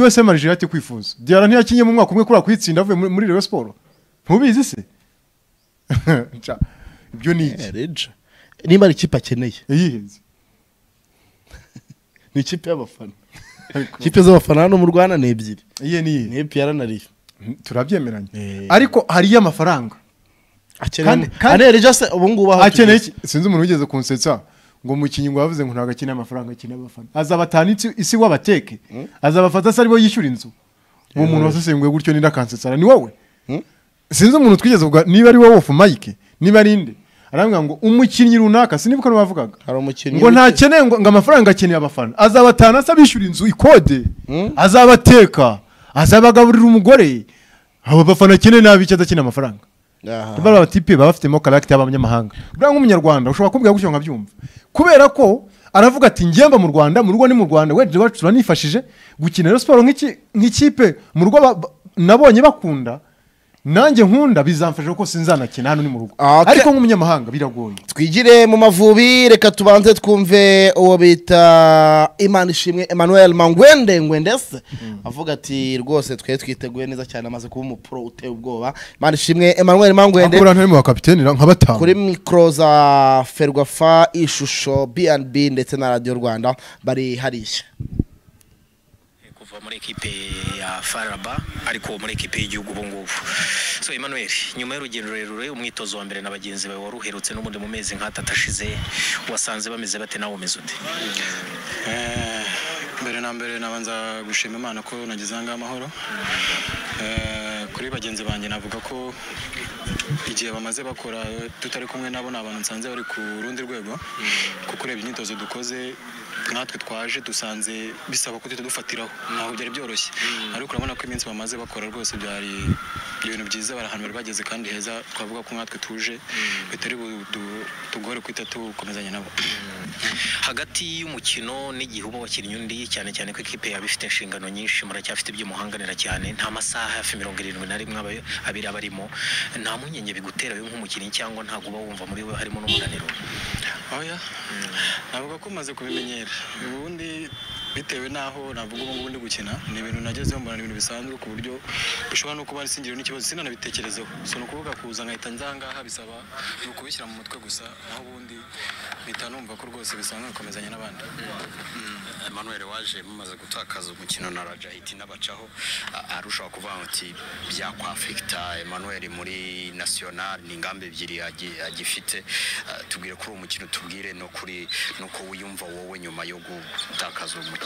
usm arije ati kwifuza diara ntiyakinye mu mwaka umwe kuri kuyitsinda avuye muri- muri rero siporo ntubizi se Nca, ibyo ni iki aniyerije niba ari ikipe akeneye yayihinze ni ikipe y'abafana Ariko- ikipe z'abafana hano mu rwanda ni ebyiri iye ni iye ni epiyara na riyo Eh. turabyemeranya ariko hariyo amafaranga Kandi- kandi- aniyerije se ubu ngubu aho akeneye tugeze. iki sinzi umuntu wigeze kunsetsa ngo umukinnyi ngo yavuze ngo ntabwo akeneye amafaranga akeneye abafana azabatana isi- isi wabateke azabafata se aribo yishyura inzu uwo muntu wasesenguye gutyo nida akansetsara ni wowe Hmm? sinzi umuntu twigeze kuvuga niba ari wowe ofu mayike niba ari inde arambwira ngo umukinnyi runaka sinibuka n'abavugaga hari umukinnyi ngo w'iki- ntakeneye ngo ngo amafaranga akeneye abafana azabatana se abishyura inzu ikode azabateka azabagaburira umugore abo bafana akeneye nabi icyo adakeneye amafaranga Aha. bariya batipe baba bafitemo karagita y'abanyamahanga buriya nk'umunyarwanda ushobora kubwira gutyo nkabyumva kubera ko aravuga ati ngemba mu rwanda mu rugo ni mu rwanda wenda iwacu turanifashije gukina rero siporo nk'iki- nk'ikipe mu rugo ba- ba- nabonye bakunda nanjye nkunda bizamfasha ko sinzanakina hano ni mu rugo Ah, okay. ariko nk'umunyamahanga biragoye twigire mu mavubi reka tubanze twumve uwo bita imana ishimwe emmanuel mangwende ngwendese avuga ati rwose twe twiteguye neza cyane amaze kuba umupro uteye ubwoba imana ishimwe emmanuel mangwende akora ntari mu bakapiteni nka batanu kuri mikoro za ferwafa ishusho bnb ndetse na radiyo rwanda bari hariya kuva muri ekipe ya faraba ariko muri ekipe y'igihugu ubu ngubu so emmanuel nyuma y'urugendo rurerure umwitozo wa mbere na bagenzi bawe waruherutse n'ubundi mu mezi nk'atatu ashize wasanze bameze bate nawe umeze ute Eh, mbere na mbere nabanza gushima imana ko nageze ahangaha amahoro Eh, kuri bagenzi banjye navuga ko igihe bamaze bakora tutari kumwe nabo ni abantu nsanze bari ku rundi rwego kuko ureba imyitozo dukoze natwe twaje dusanze bisaba ko duhita dufatiraho ntabwo byari byoroshye ariko urabona ko iminsi bamaze bakora rwose byari ibintu byiza bari ahantu bari bageze kandi heza twavuga ko nkatwe tuje bitari budu- tugore kwita tukomezanya nabo hagati y'umukino n'igihe uba wakinnye undi cyane cyane ko ikipe yaba ifite inshingano nyinshi muracyafite ibyo muhanganira cyane nta masaha hafi mirongo irindwi na rimwe aba- abiri aba arimo nta mpungenge bigutera wowe nk'umukinnyi cyangwa ntabwo uba wumva muri we harimo n'umunaniro oya navuga ko umaze kubimenyera ubundi bitewe n'aho navuga ubu ngubu ndi gukina ni ibintu nagezeho mbona ni ibintu bisanzwe ku buryo bishobora no kuba ari isingiro n'ikibazo sinanabitekerezeho si ni ukuvuga kuza nkahita nza aha ngaha bisaba ni ukubishyira mu mutwe gusa naho ubundi mpita numva ko rwose bisanzwe bikomezanya n'abandi Emmanuel waje mumaze gutakaza umukino na Raja Hiti n'abacaho a- arushaho kuvuga ati byakwafekita Emmanuel muri national ni ingamba ebyiri agi- agifite A, tubwire kuri uwo mukino tubwire no kuri nuko wiyumva wowe nyuma yo gutakaza uwo mukino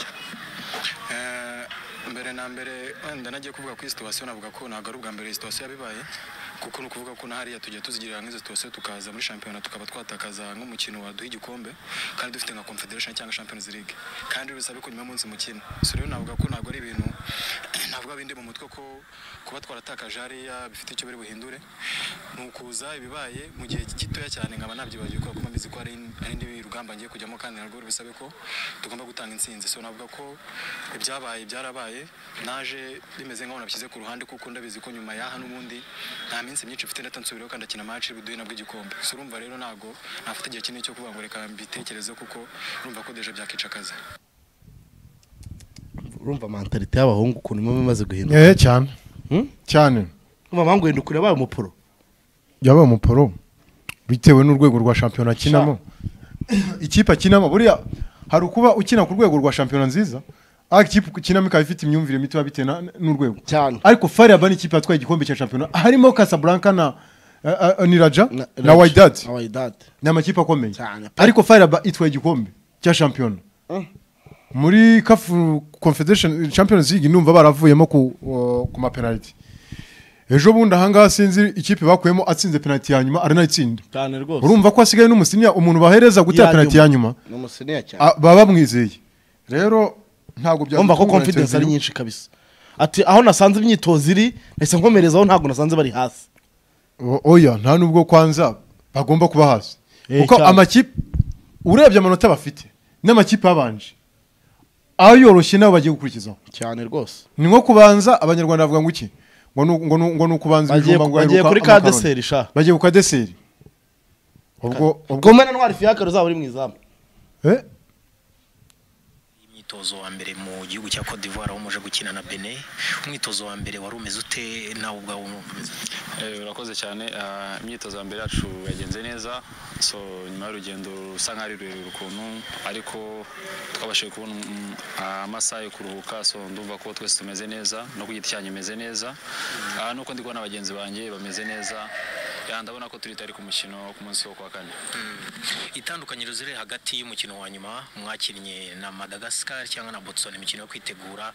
Eh, mbere na mbere wenda nagiye kuvuga kuri situwasiyo navuga ko ntabwo ari ubwa mbere iyi situwasiyo yabibaye kuko ni ukuvuga ko na hariya tujya tuzigirira nk'izo situwasiyo tukaza muri shampiyona tukaba twatakaza nk'umukino waduha igikombe kandi dufite nka confederation cyangwa champions league kandi bisabe ko nyuma y'umunsi mukino so rero navuga ko ntabwo ari ibintu navuga bindi mu mutwe ko kuba twaratakaje hariya bifite icyo biri buhindure ni ukuza ibibaye mu gihe gitoya cyane nkaba nabyibagiwe kubera ko mba mbizi ko hari hari indi rugamba ngiye kujyamo kandi narwo bisabe ko tugomba gutanga intsinzi so navuga ko ibyabaye byarabaye naje bimeze nk'aho nabishyize ku ruhande kuko ndabizi ko nyuma yaha n'ubundi nta minsi myinshi mfite ndetse nsubiraho kandi akina match buduhe nabwo igikombe so urumva rero ntabwo nafata igihe kinini cyo kuvuga ngo reka mbitekereze kuko urumva ko deje byakica akazi urumva mentalite y'abahungu ukuntu imwe imaze guhinduka Eh, cyane Hmm? cyane urumva mpamvu wenda ukuri yabaye umuporo yabaye umuporo bitewe n'urwego rwa shampiyona akinamo ikipe akinamo buriya hari ukuba ukina ku rwego rwa shampiyona nziza ariko ikipe ukinamo ikaba ifite imyumvire mito bitewe na- n'urwego Cyane. ariko fariaba ni ikipe yatwaye igikombe cya shampiyona harimo casablanca na eh, eh, niraja na Raj- waidad na Wydad. ni amakipe akomeye Cyane pe. ariko fariaba itwaye igikombe cya shampiyona muri kafu confederation champions league numva baravuyemo ku, uh, ku mapenaliti ejo bundi ahangaha sinzi ikipe bakuyemo atsinze penaliti ya nyuma aranayitsinda cyane rwose urumva ko hasigaye n'umusiniya umuntu bahereza gutera Ya penaliti ya nyuma ni umusiniya cyane a- baba bamwizeye rero ntabwo byagutuma urumva ko ngo confidence ari interview- nyinshi kabisa ati aho nasanze imyitozo iri nahise nkomereza aho ntabwo nasanze bari hasi O- oya nta nubwo kwanza bagomba kuba hasi Eh, kuko cyane. amakipe urebye amanota bafite n'amakipe abanje ayoroshye nabo bagiye gukurikizaho cyane rwose ni nko kubanza abanyarwanda bavuga ngo iki ngo ni- ngo ni- ngo ni ukubanza bagiye ibijumba ngo bagiye aheruka kuri ka amakaroni. deseri sha bagiye ku kadeseri ubwo ubwo gomena ntwari fiyakaro zaba uri mu izamu eh, imyitozo wa mbere mu gihugu cya Cote d'Ivoire aho muje gukina na Benin umwitozo wa mbere wari umeze ute nawe ubwawe umeze Eh, urakoze cyane Ah, imyitozo ya mbere yacu yagenze neza so nyuma y'urugendo rusa nk'aho ari rurerure ukuntu ariko twabashije kubona mm, amasaha yo kuruhuka so ndumva ko twese tumeze neza no ku giti cyanyu imeze neza Ah, nuko ndi kubona bagenzi banjye bameze neza Ya, ndabona ko turi tari ku mukino wo ku munsi wo kwa kane itandukanyiro ziri hagati y'umukino wa nyuma mwakinnye na Madagascar cyangwa na Botswana imikino yo kwitegura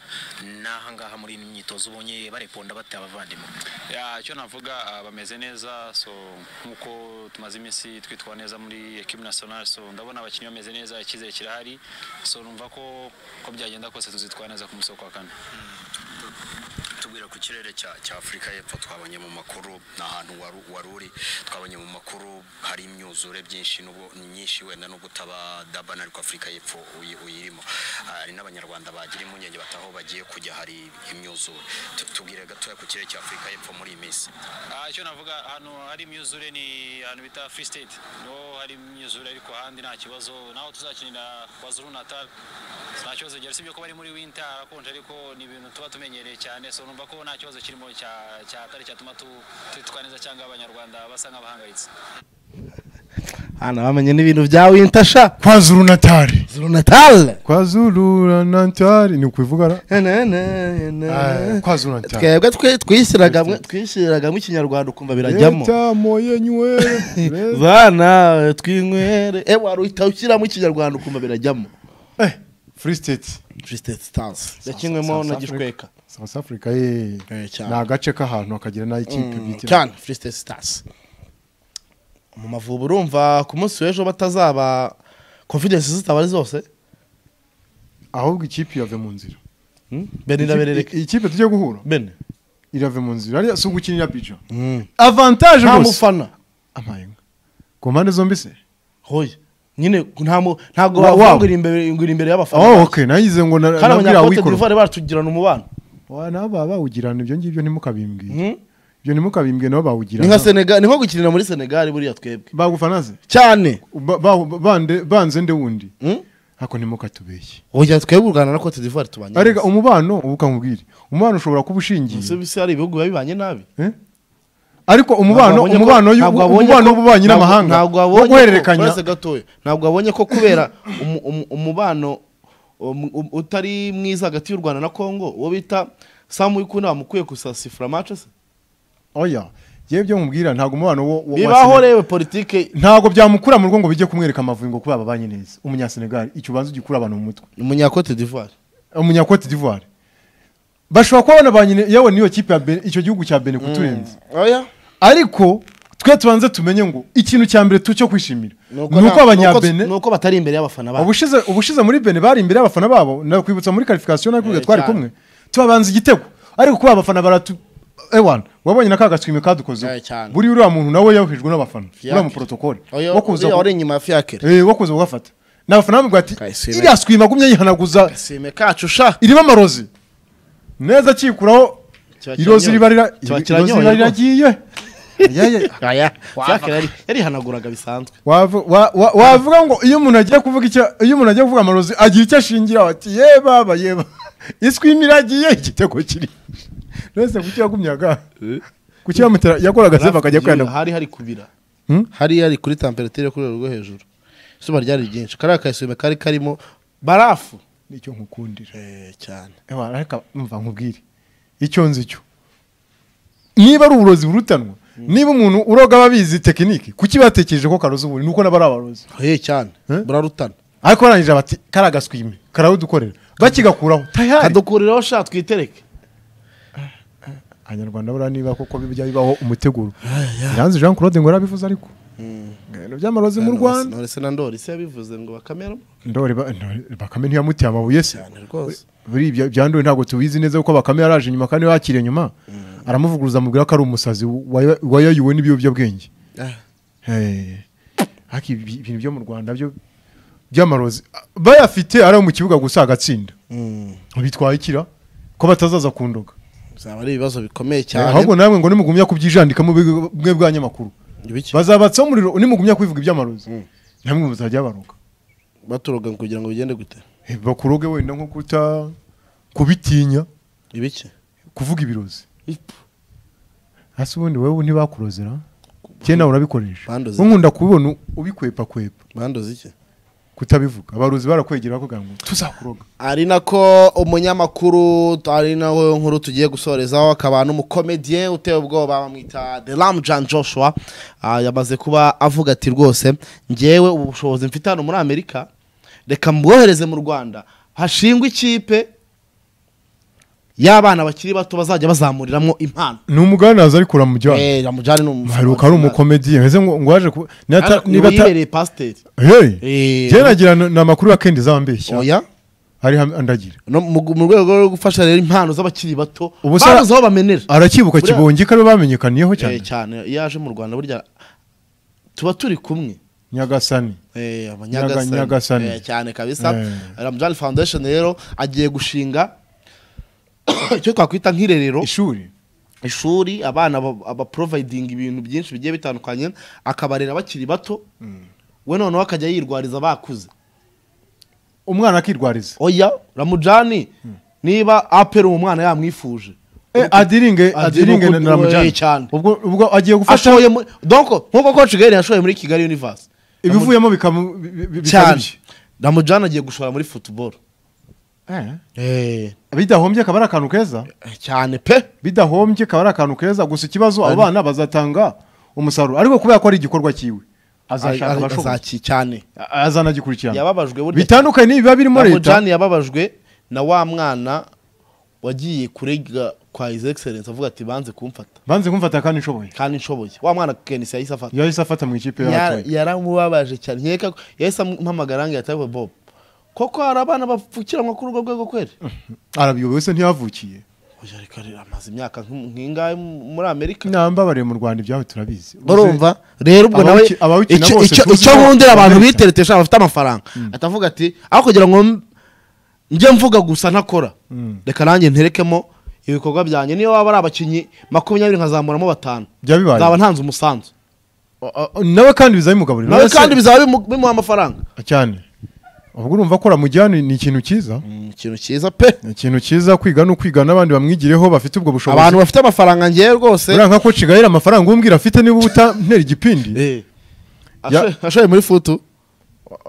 n'ahangaha muri ino myitozo ubonye bareponda bate abavandimwe Ya, icyo navuga ah, bameze neza so nk'uko tumaze iminsi twitwara neza muri ekipi nasiyonari so ndabona abakinnyi bameze neza icyizere kirahari so numva ko ko byagenda kose tuzitwara neza ku munsi wo kwa kane tubwira ku kirere cya cya afurika y'epfo twabonye mu makuru ni ahantu waru- wari uri twabonye mu makuru hari imyuzure byinshi nubwo myinshi wenda nubwo utaba dabana ariko afurika y'epfo uyi- uyirimo Ah, hari n'abanyarwanda bagira impungenge bataho bagiye kujya hari imyuzure Tu- tubwire gatoya ku kirere cya afurika y'epfo muri iyi minsi Ah, icyo navuga hano hari imyuzure ni ahantu bita free state no hari imyuzure ariko ahandi nta kibazo naho tuzakinira kwazuru natal nta kibazo gihari sibyo ko bari muri winter harakonje ariko ni ibintu tuba tumenyereye cyane so numva ko nta kibazo kirimo cya- cyatari cyatuma tu- twitwara neza cyangwa abanyarwanda basa nk'abahangayitse hano bamenye n'ibintu bya winter sha kwazuru natari zurunatale kwazuru natari ni ukubivuga ra Eh, kwazuru natari twebwe twe- twishyiraga mwe- twishyiraga mu ikinyarwanda ukumva birajyamo leta moye nywere leta- bana twinywere ewe wari uhita ushyiramo ikinyarwanda ukumva birajyamo eh, free state twisitedi stars yakinywemo na South gishweka south africa ye Eh, cyane. ni agace k'ahantu hakagira n'ay'ikipe bwite cyane twisitedi stars mu mavubi urumva ku munsi w'ejo batazaba confidence zitaba ari zose ahubwo ikipe irave mu nzira Hmm? bene iraberereka Ikipe- ikipe tujye guhura bene irave mu nzira ariya si ugukinira pica avantage nta rwose mufana amayenga ku mpande zombi se hoya nyine nta mu- ntabwo Wa- bavuga wabo. ngo iri imbere ngo iri imbere y'abafana oh bacu. okay nayize ngo na- kandi nabwira abanyakote wikoro d'ivoire baratugirana umubano wa nabo baba bawugirana ibyo ngibyo ntimukabimbwire Hmm? ibyo ntimukabimbwire nabo ni nka bawugirana senegali ni nko gukinira muri senegali buriya twebwe bagufana se cyane Ba- ba- bande- banze nde wundi Hmm? ariko ntimukatubeshye oya twebwe u rwanda na cote d'ivoire tubanye arega neza. umubano ubu ukamubwire umubano ushobora kuba ushingiye si bisi hari ibihugu biba bibanye nabi Eh? ariko umubano Ntabwo wabonye ko- umubano y'u- ntabwo wabonye umubano ko- w'ububanyi ntabwo- n'amahanga ntabwo wo wabonye ko- guhererekanya uretse gatoya ntabwo wabonye ko kubera umu- umu- umubano um- um- utari mwiza hagati y'u rwanda na congo uwo bita samu w'ikunama ukwiye gusasifura mace se oya yewe ibyo mubwira ntabwo umubano wo wo- wa bibaho Senegal- rewe politike ntabwo byamukura mu rugo ngo bijye kumwereka amavubi ngo kuba babanye neza umunyasenegali icyo ubanza ugikura abantu mu mutwe umunyakote d'ivoire umunyakote d'ivoire bashobora kuba banabanye yewe n'iyo kipe ya Benin- icyo gihugu cya bene kuturenze oya ariko twe tubanze tumenye ngo ikintu cya mbere tu cyo kwishimira ni nta- uko abanyabene ni uko batari imbere y'abafana babo ubushize ubushize muri bene bari imbere y'abafana babo nakwibutsa muri karifikasiyo nakubwiye twari cyane. kumwe tubabanza igitego ariko kuba abafana baratu ewana wabonye na ka gaswime kadukozeho Eh, cyane. buri uriya muntu nawe yahuhijwe n'abafana uriya muporotokole oya wo kuza uriya wari inyuma ya fiyakire eh, wo kuza kugafata ni abafana bamubwira ati Kaswime. iriya swime agumye yihanaguza sime kacu sha irimo amarozi neza akikuraho Kiba irozi kiranyoye. riba rira- Kiba irozi kiranyoye riba rwose. riragiye Ayaya. oya fiyakire yari- yarihanaguraga bisanzwe Wavu- wa- wa- wavuga ngo iyo umuntu agiye kuvuga icyo iyo umuntu agiye kuvuga amarozi agira icyo ashingira ati ye baba ye baba iswi imiragiye igitego kiri rwese kuki yagumyaga kuki yamutera yakoraga sefu akajya kwiyandamo hari hari kubira Hmm? hari hari kuri temperatire yo ku rwego rwo hejuru izuba ryari ryinshi kariya kayisime kari karimo barafu nicyo nkukundira Eh, cyane ewa ariko umva nkubwire icyo nzi cyo niba ari uburozi burutanwa niba umuntu uroga ababizi tekiniki kuki batekereje ko karoza ubu nuko nabo ari abarozi oye cyane Eh? burarutana ariko barangije bati kariya gaswime karawudukorera bakigakuraho tayari kadukuriraho sha twitereke abanyarwanda buriya niba koko bijya bibaho umuteguro iranzi jean claude ngo yarabivuze ariko ibintu by'amarozi mu rwanda none se na ndori se yabivuze ngo bakameramo ndori ba- Ndori- bakame ntiyamuteye amabuye se cyane rwose buri ibyo bya ndori ntabwo tubizi neza kuko bakame yaraje inyuma kandi yakiriye inyuma aramuvuguruza amubwira ko ari umusazi wayo- wayoyowe n'ibiyobyabwenge Ah. Eh, ariko ibi- ibintu byo mu rwanda byo by'amarozi bayafite ari ayo mu kibuga gusa agatsinda Mm. bitwaye ikira ko batazaza kundoga bizaba ari ibibazo bikomeye ahubwo cyane namwe ngo nimugumya kubyijandikamo bwe bwa nyamakuru Ibiki? bazabatsaho umuriro nimugumya kwivuga iby'amarozi namwe muzajya baroga baturoga kugira ngo bigende gute Eh, bakuroge wenda nko kuta kubitinya ibiki kuvuga ibirozi hasi ubundi wowe ntibakurozera cyenda urabikoresha Bandoze. nkunda kubibona ubikwepa kwepa bandoze iki kutabivuga abarozi barakwegera bakubwira ngo tuzakuroga ari nako umunyamakuru ari nawe nkuru tugiye gusorezaho akaba n'umukomediye uteye ubwoba bamwita the ram john joshua Ah, yamaze kuba avuga ati rwose ngewe ubushobozi mfite hano muri amerika reka mbwohereze mu rwanda hashingwe ikipe y'abana bakiri bato bazajya bazamuriramo impano ni umuganazi ariko uramujyana Eh, ramujane ni haruka ari umukomediye meze ngo ngo waje ku nata- niba ata- umukomediye pasiteri Hey! Eh, Jye nagira na- ni amakuru ya kendi zambeshya oya hari ham- andagira no mu mu rwego rwo gufasha rero impano z'abakiri bato Ubu se- babuze aho bamenera arakibuka Buriya- kibonge ko aribo bamenyekaniyeho cyane cyane cyane iyo aje mu rwanda burya tuba turi kumwe nyagasani Eh, Nyaga- Nyagasani. Eh, cyane kabisa Eh. ramjani foundation rero agiye gushinga icyo twakwita nk'irerero ishuri ishuri abana ba- abaprovidinga ibintu byinshi bigiye bitandukanye akabarera bakiri bato we noneho akajya yirwariza bakuze umwana akirwariza oya ramujani niba apera uwo mwana yamwifuje Eh, adiringe adiringe na Ubu- ubu- ramujani cyane. ubwo ubwo agiye gufasha ashoye muri donko nk'uko coach gaheri yashoye muri kigali universe ibivuyemo bikamu bi- bi- bi- cyane bikabije. ramujani agiye gushora muri football Eh, Eh, bidahombye akaba ari akantu keza cyane pe bidahombye akaba ari akantu keza gusa ikibazo abo bana bazatanga umusaruro ariko kubera ko ari igikorwa cyiwe azashaka Azashaka abashoboye azaki cyane A- azanagikurikirana yababajwe burya bitandukanye n'ibiba birimo leta Ramujani yababajwe na wa mwana wagiye kurega kwa his excellence avuga ati banze kumfata banze kumfata kandi nshoboye kandi nshoboye wa mwana kenisi yahise afata yahise afata mu ikipe Ya- y'abatoye yaramubabaje cyane nkeka ko- yahise ampamagara ngo yatawe bob koko hari abana bapfukiranwa kuri urwo rwego kweli arabiyoboye wese ntiyavukiye Oya, reka rero amaze imyaka nk'im- nk'ingahe muri amerika nambabariye mu rwanda ibyawe turabizi barumva rero ubwo nawe Abawuki- abawukina icyo- bose icyo tuzi icyo ko nkundira abantu bakomeye cyane. biteretesha bafite amafaranga atavuga ati aho kugira ngo m- njye mvuga gusa ntakora reka nanjye nterekemo ibikorwa byanjye niyo waba ari abakinnyi makumyabiri nkazamuramo batanu Byaba bibaye. nzaba ntanze umusanzu uzi- nawe kandi bizabimugaburira nawe Wese- kandi bizaba bimu- bimuha amafaranga cyane ubwo urumva ko ramujyana ni ikintu cyiza ikintu cyiza pe ni ikintu cyiza kwiga ni ukwiga n'abandi bamwigireho bafite ubwo bushobozi abantu bafite amafaranga ngewe rwose buriya nka ko cigayira amafaranga umbwira afite niba utantera igipindi Eh. Ya- Ashoye- ashoye muri futu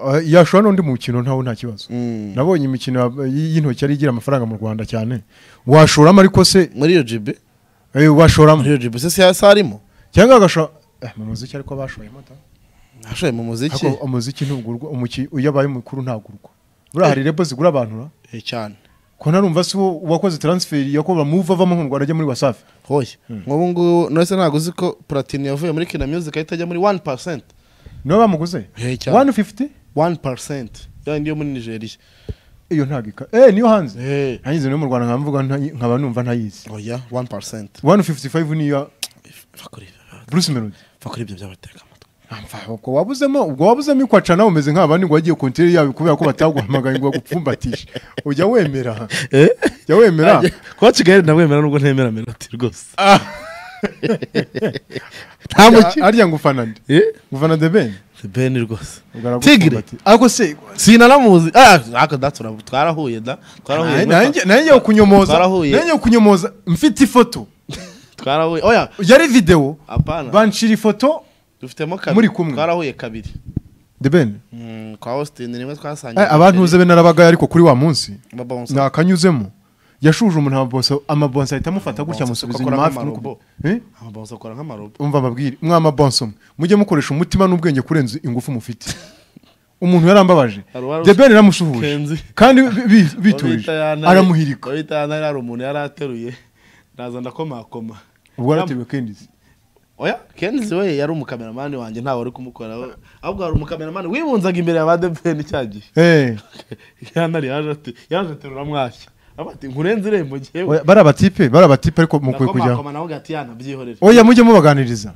uh, yashobora n'undi mukino ntawe nta kibazo nabonye imikino ya- y- y'intoki ari igira amafaranga mu rwanda cyane washoramo ariko se muri iyo jibi eh, washoramo muri iyo jibi se si hasi harimo cyangwa agashora eh, mu muziki ariko bashoyemo ta ashoye mu muziki ariko umuziki ntugurwa umuki iyo abaye mukuru ntagurwa buriya hari rebo zigura abantu ra Eh, cyane ko ntarumva si uwo wakoze transferi yakoba muva avamo mu rwanda ajya muri wasafi hoya nk'ubu ngubu nose ntabwo uzi ko platini yavuye muri kina music ahita ajya muri wani pasenti niwe bamuguze Eh, cyane. wani fifuti wani pasenti yandi yo muri nigeria iyo ntabwo ika eh niyo hanze Eh. hanze niyo mu rwanda nkaba mvuga ntayi- nkaba numva ntayizi oya wani pasenti wani fifuti fayivu niyo bruce melody kuri ibyo byabateka amatwi Amva, ubwo wabuzemo ubwo wabuzemo ikwaca nawe umeze nk'abandi ngo wagiye konteri yawe kubera ko bataguhamagaye ngo bagupfumbatishe ujya wemera ujya wemera kuba kigali ndamwemera nubwo ntemera menoti rwose nta mukino arya ngo ufanande ufana de ben beni rwose ubwo aragupfumbata. tigire ariko se sinanamuzi ah ariko da tura- twarahuye da twarahuye nanjye nanjye yo kunyomoza Twarahuye. nanjye yo kunyomoza mfite ifoto twarahuye oya yari videwo apana banshira ifoto dufitemo kabiri muri kumwe. twarahuye kabiri de ben Mm, kwa austin rimwe twasangiye Eh, abantuze be narabagaye ariko kuri wa munsi babonsa nakanyuzemo yashuje umuntu amabonsa amabonsa ahita amufata gutya Amabonsa amusubiza akora inyuma hafi nk'amarobo. n'ukuboko. Eh? babonsa kora nk'amarobo umva ababwire mwa amabonsa mwe mujye mukoresha umutima n'ubwenge kurenza ingufu mufite umuntu yarambabaje Hari uwari de ben yaramusuhuje Kenzi. kandi bi- bi- biturije Babita yana- aramuhirika babita yana hari umuntu yari ateruye ndaza ndakomakoma ubwo yarateruwe kendizi oya kenzi we yari umukameramani wanjye ntawe wari kumukoraho ahubwo hari umukameramani wibunzaga imbere ya ba depeni cya gihe Eh, yanari yaje ati yaje aterura mwashya avuga ati nkurenze irembo ngewe oya, bari abatipe bari abatipe ariko mukwiye kujyaho ndakomakoma nawe ugati yana byihorere oya mujye mubaganiriza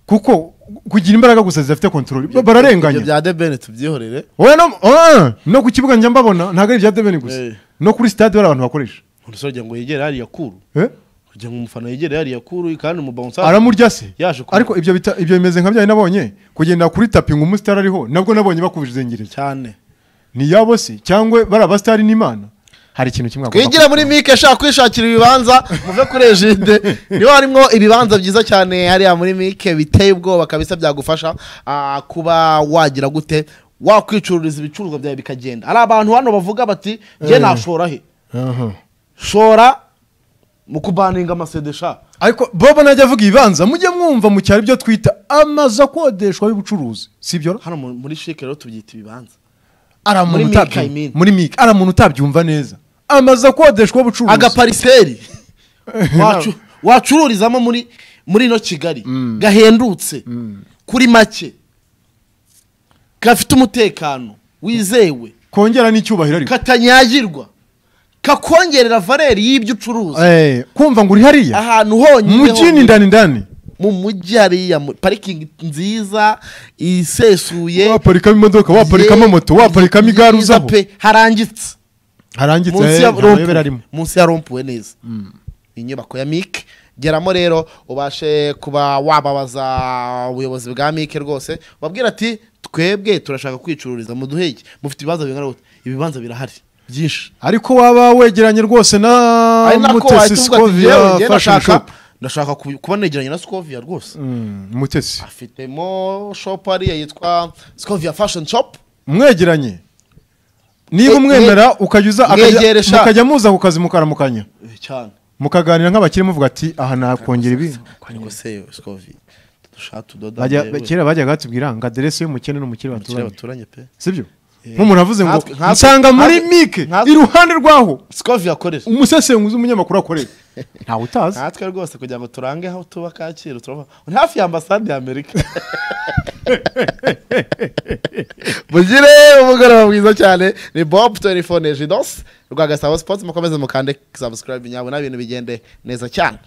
kuko kugira imbaraga gusa zidafite kontorori Ibyo bararenganya bya debeni tubyihorere oya no, ah, no ku kibuga njya mbabona ntabwo ari ibya deveni gusa Eh. no kuri sitade bari abantu bakoresha urusogeye ngo yegere hariya kuru Eh? kugira ngo umufana yegere hariya kuru kandi umubawunsa aramurya se Yaje ku- ariko ibyo bita- ibyo bimeze nka byari nabonye kugenda kuri tapi ngo umusitari ariho nabwo nabonye bakubizengereza cyane ni yabo se cyangwa bari abasitari n'imana hari ikintu kimwe agomba twigira muri mike ashaka kwishakira ibibanza muve kuri ejide niho harimo ibibanza byiza cyane hariya muri mike biteye ubwoba kabisa byagufasha ah, kuba wagira gute wakwicururiza ibicuruzwa byawe bikagenda hari abantu hano bavuga bati njye nashora he Aha. shora mu kubaninga amasedesha ariko bobo najya avuga ibibanza mujye mwumva mu cyaro ibyo twita amazu akodeshwa y'ubucuruzi si byo hano mu- muri shike rero tubyita ibibanza ari umuntu Muri Mika, utabyu- I mean. muri mika ari umuntu utabyumva neza amazu akodeshwa y'ubucuruzi agapariseri wacu- wacururizamo muri muri ino kigali gahendutse kuri make gafite umutekano wizewe kongera n'icyubahiro ariko katanyagirwa kakongerera valeri y'ibyo ucuruza Eh, kumva ngo uri hariya ahantu honyine mujini honyine. ndani ndani mu mujyi hariya mu- parikingi nziza isesuye waparikamo imodoka waparikamo ye- moto waparikamo igare nziza uzaho pe, harangitse harangitse munsi eh, ya nta mayobera rompuwe arimo munsi ya rompuwe neza inyubako ya mike geramo rero ubashe kuba wababaza ubuyobozi bwa mike rwose babwira ati twebwe turashaka kwicururiza muduhe iki mufite ibibanza bingana gute ibibanza birahari byinshi ariko waba wegeranye rwose na ari nako mutesi wahita uvuga ati scovia "Njyewe njye fashion ndashaka shop ndashaka kubi- kuba negeranye na skovia rwose Mm, mutesi afitemo shopu hariya yitwa skovia fashion shop mwegeranye niba Eh, umwemera ukajya uza akajya- mwegere sha. mukajya muza ku kazi mukaramukanya Eh, cyane mukaganira nk'abakire muvuga ati aha nakongera ibi ariko se skovia dushaka tudoda Bajya- yewe, kera bajyaga batubwira ngo aderesi y'umukene n'umukire abakire baturanye baturanye pe sibyo nk'umuntu avuze ngo Nkatwe- nkatwe- nsanga muri nkatwe- mike nkatwe- iruhande rwaho skovia akorera umusesenguzi w'umunyamakuru akorera ntawe utazi natwe rwose kugira ngo turange aho tuba kacyiru turava ni hafi ya ambasade ya amerika mugire umugoroba mwiza cyane ni bob 24 nejidos rwa gasabo sports mukomeze mukande subscribe nyabona ibintu bigende neza cyane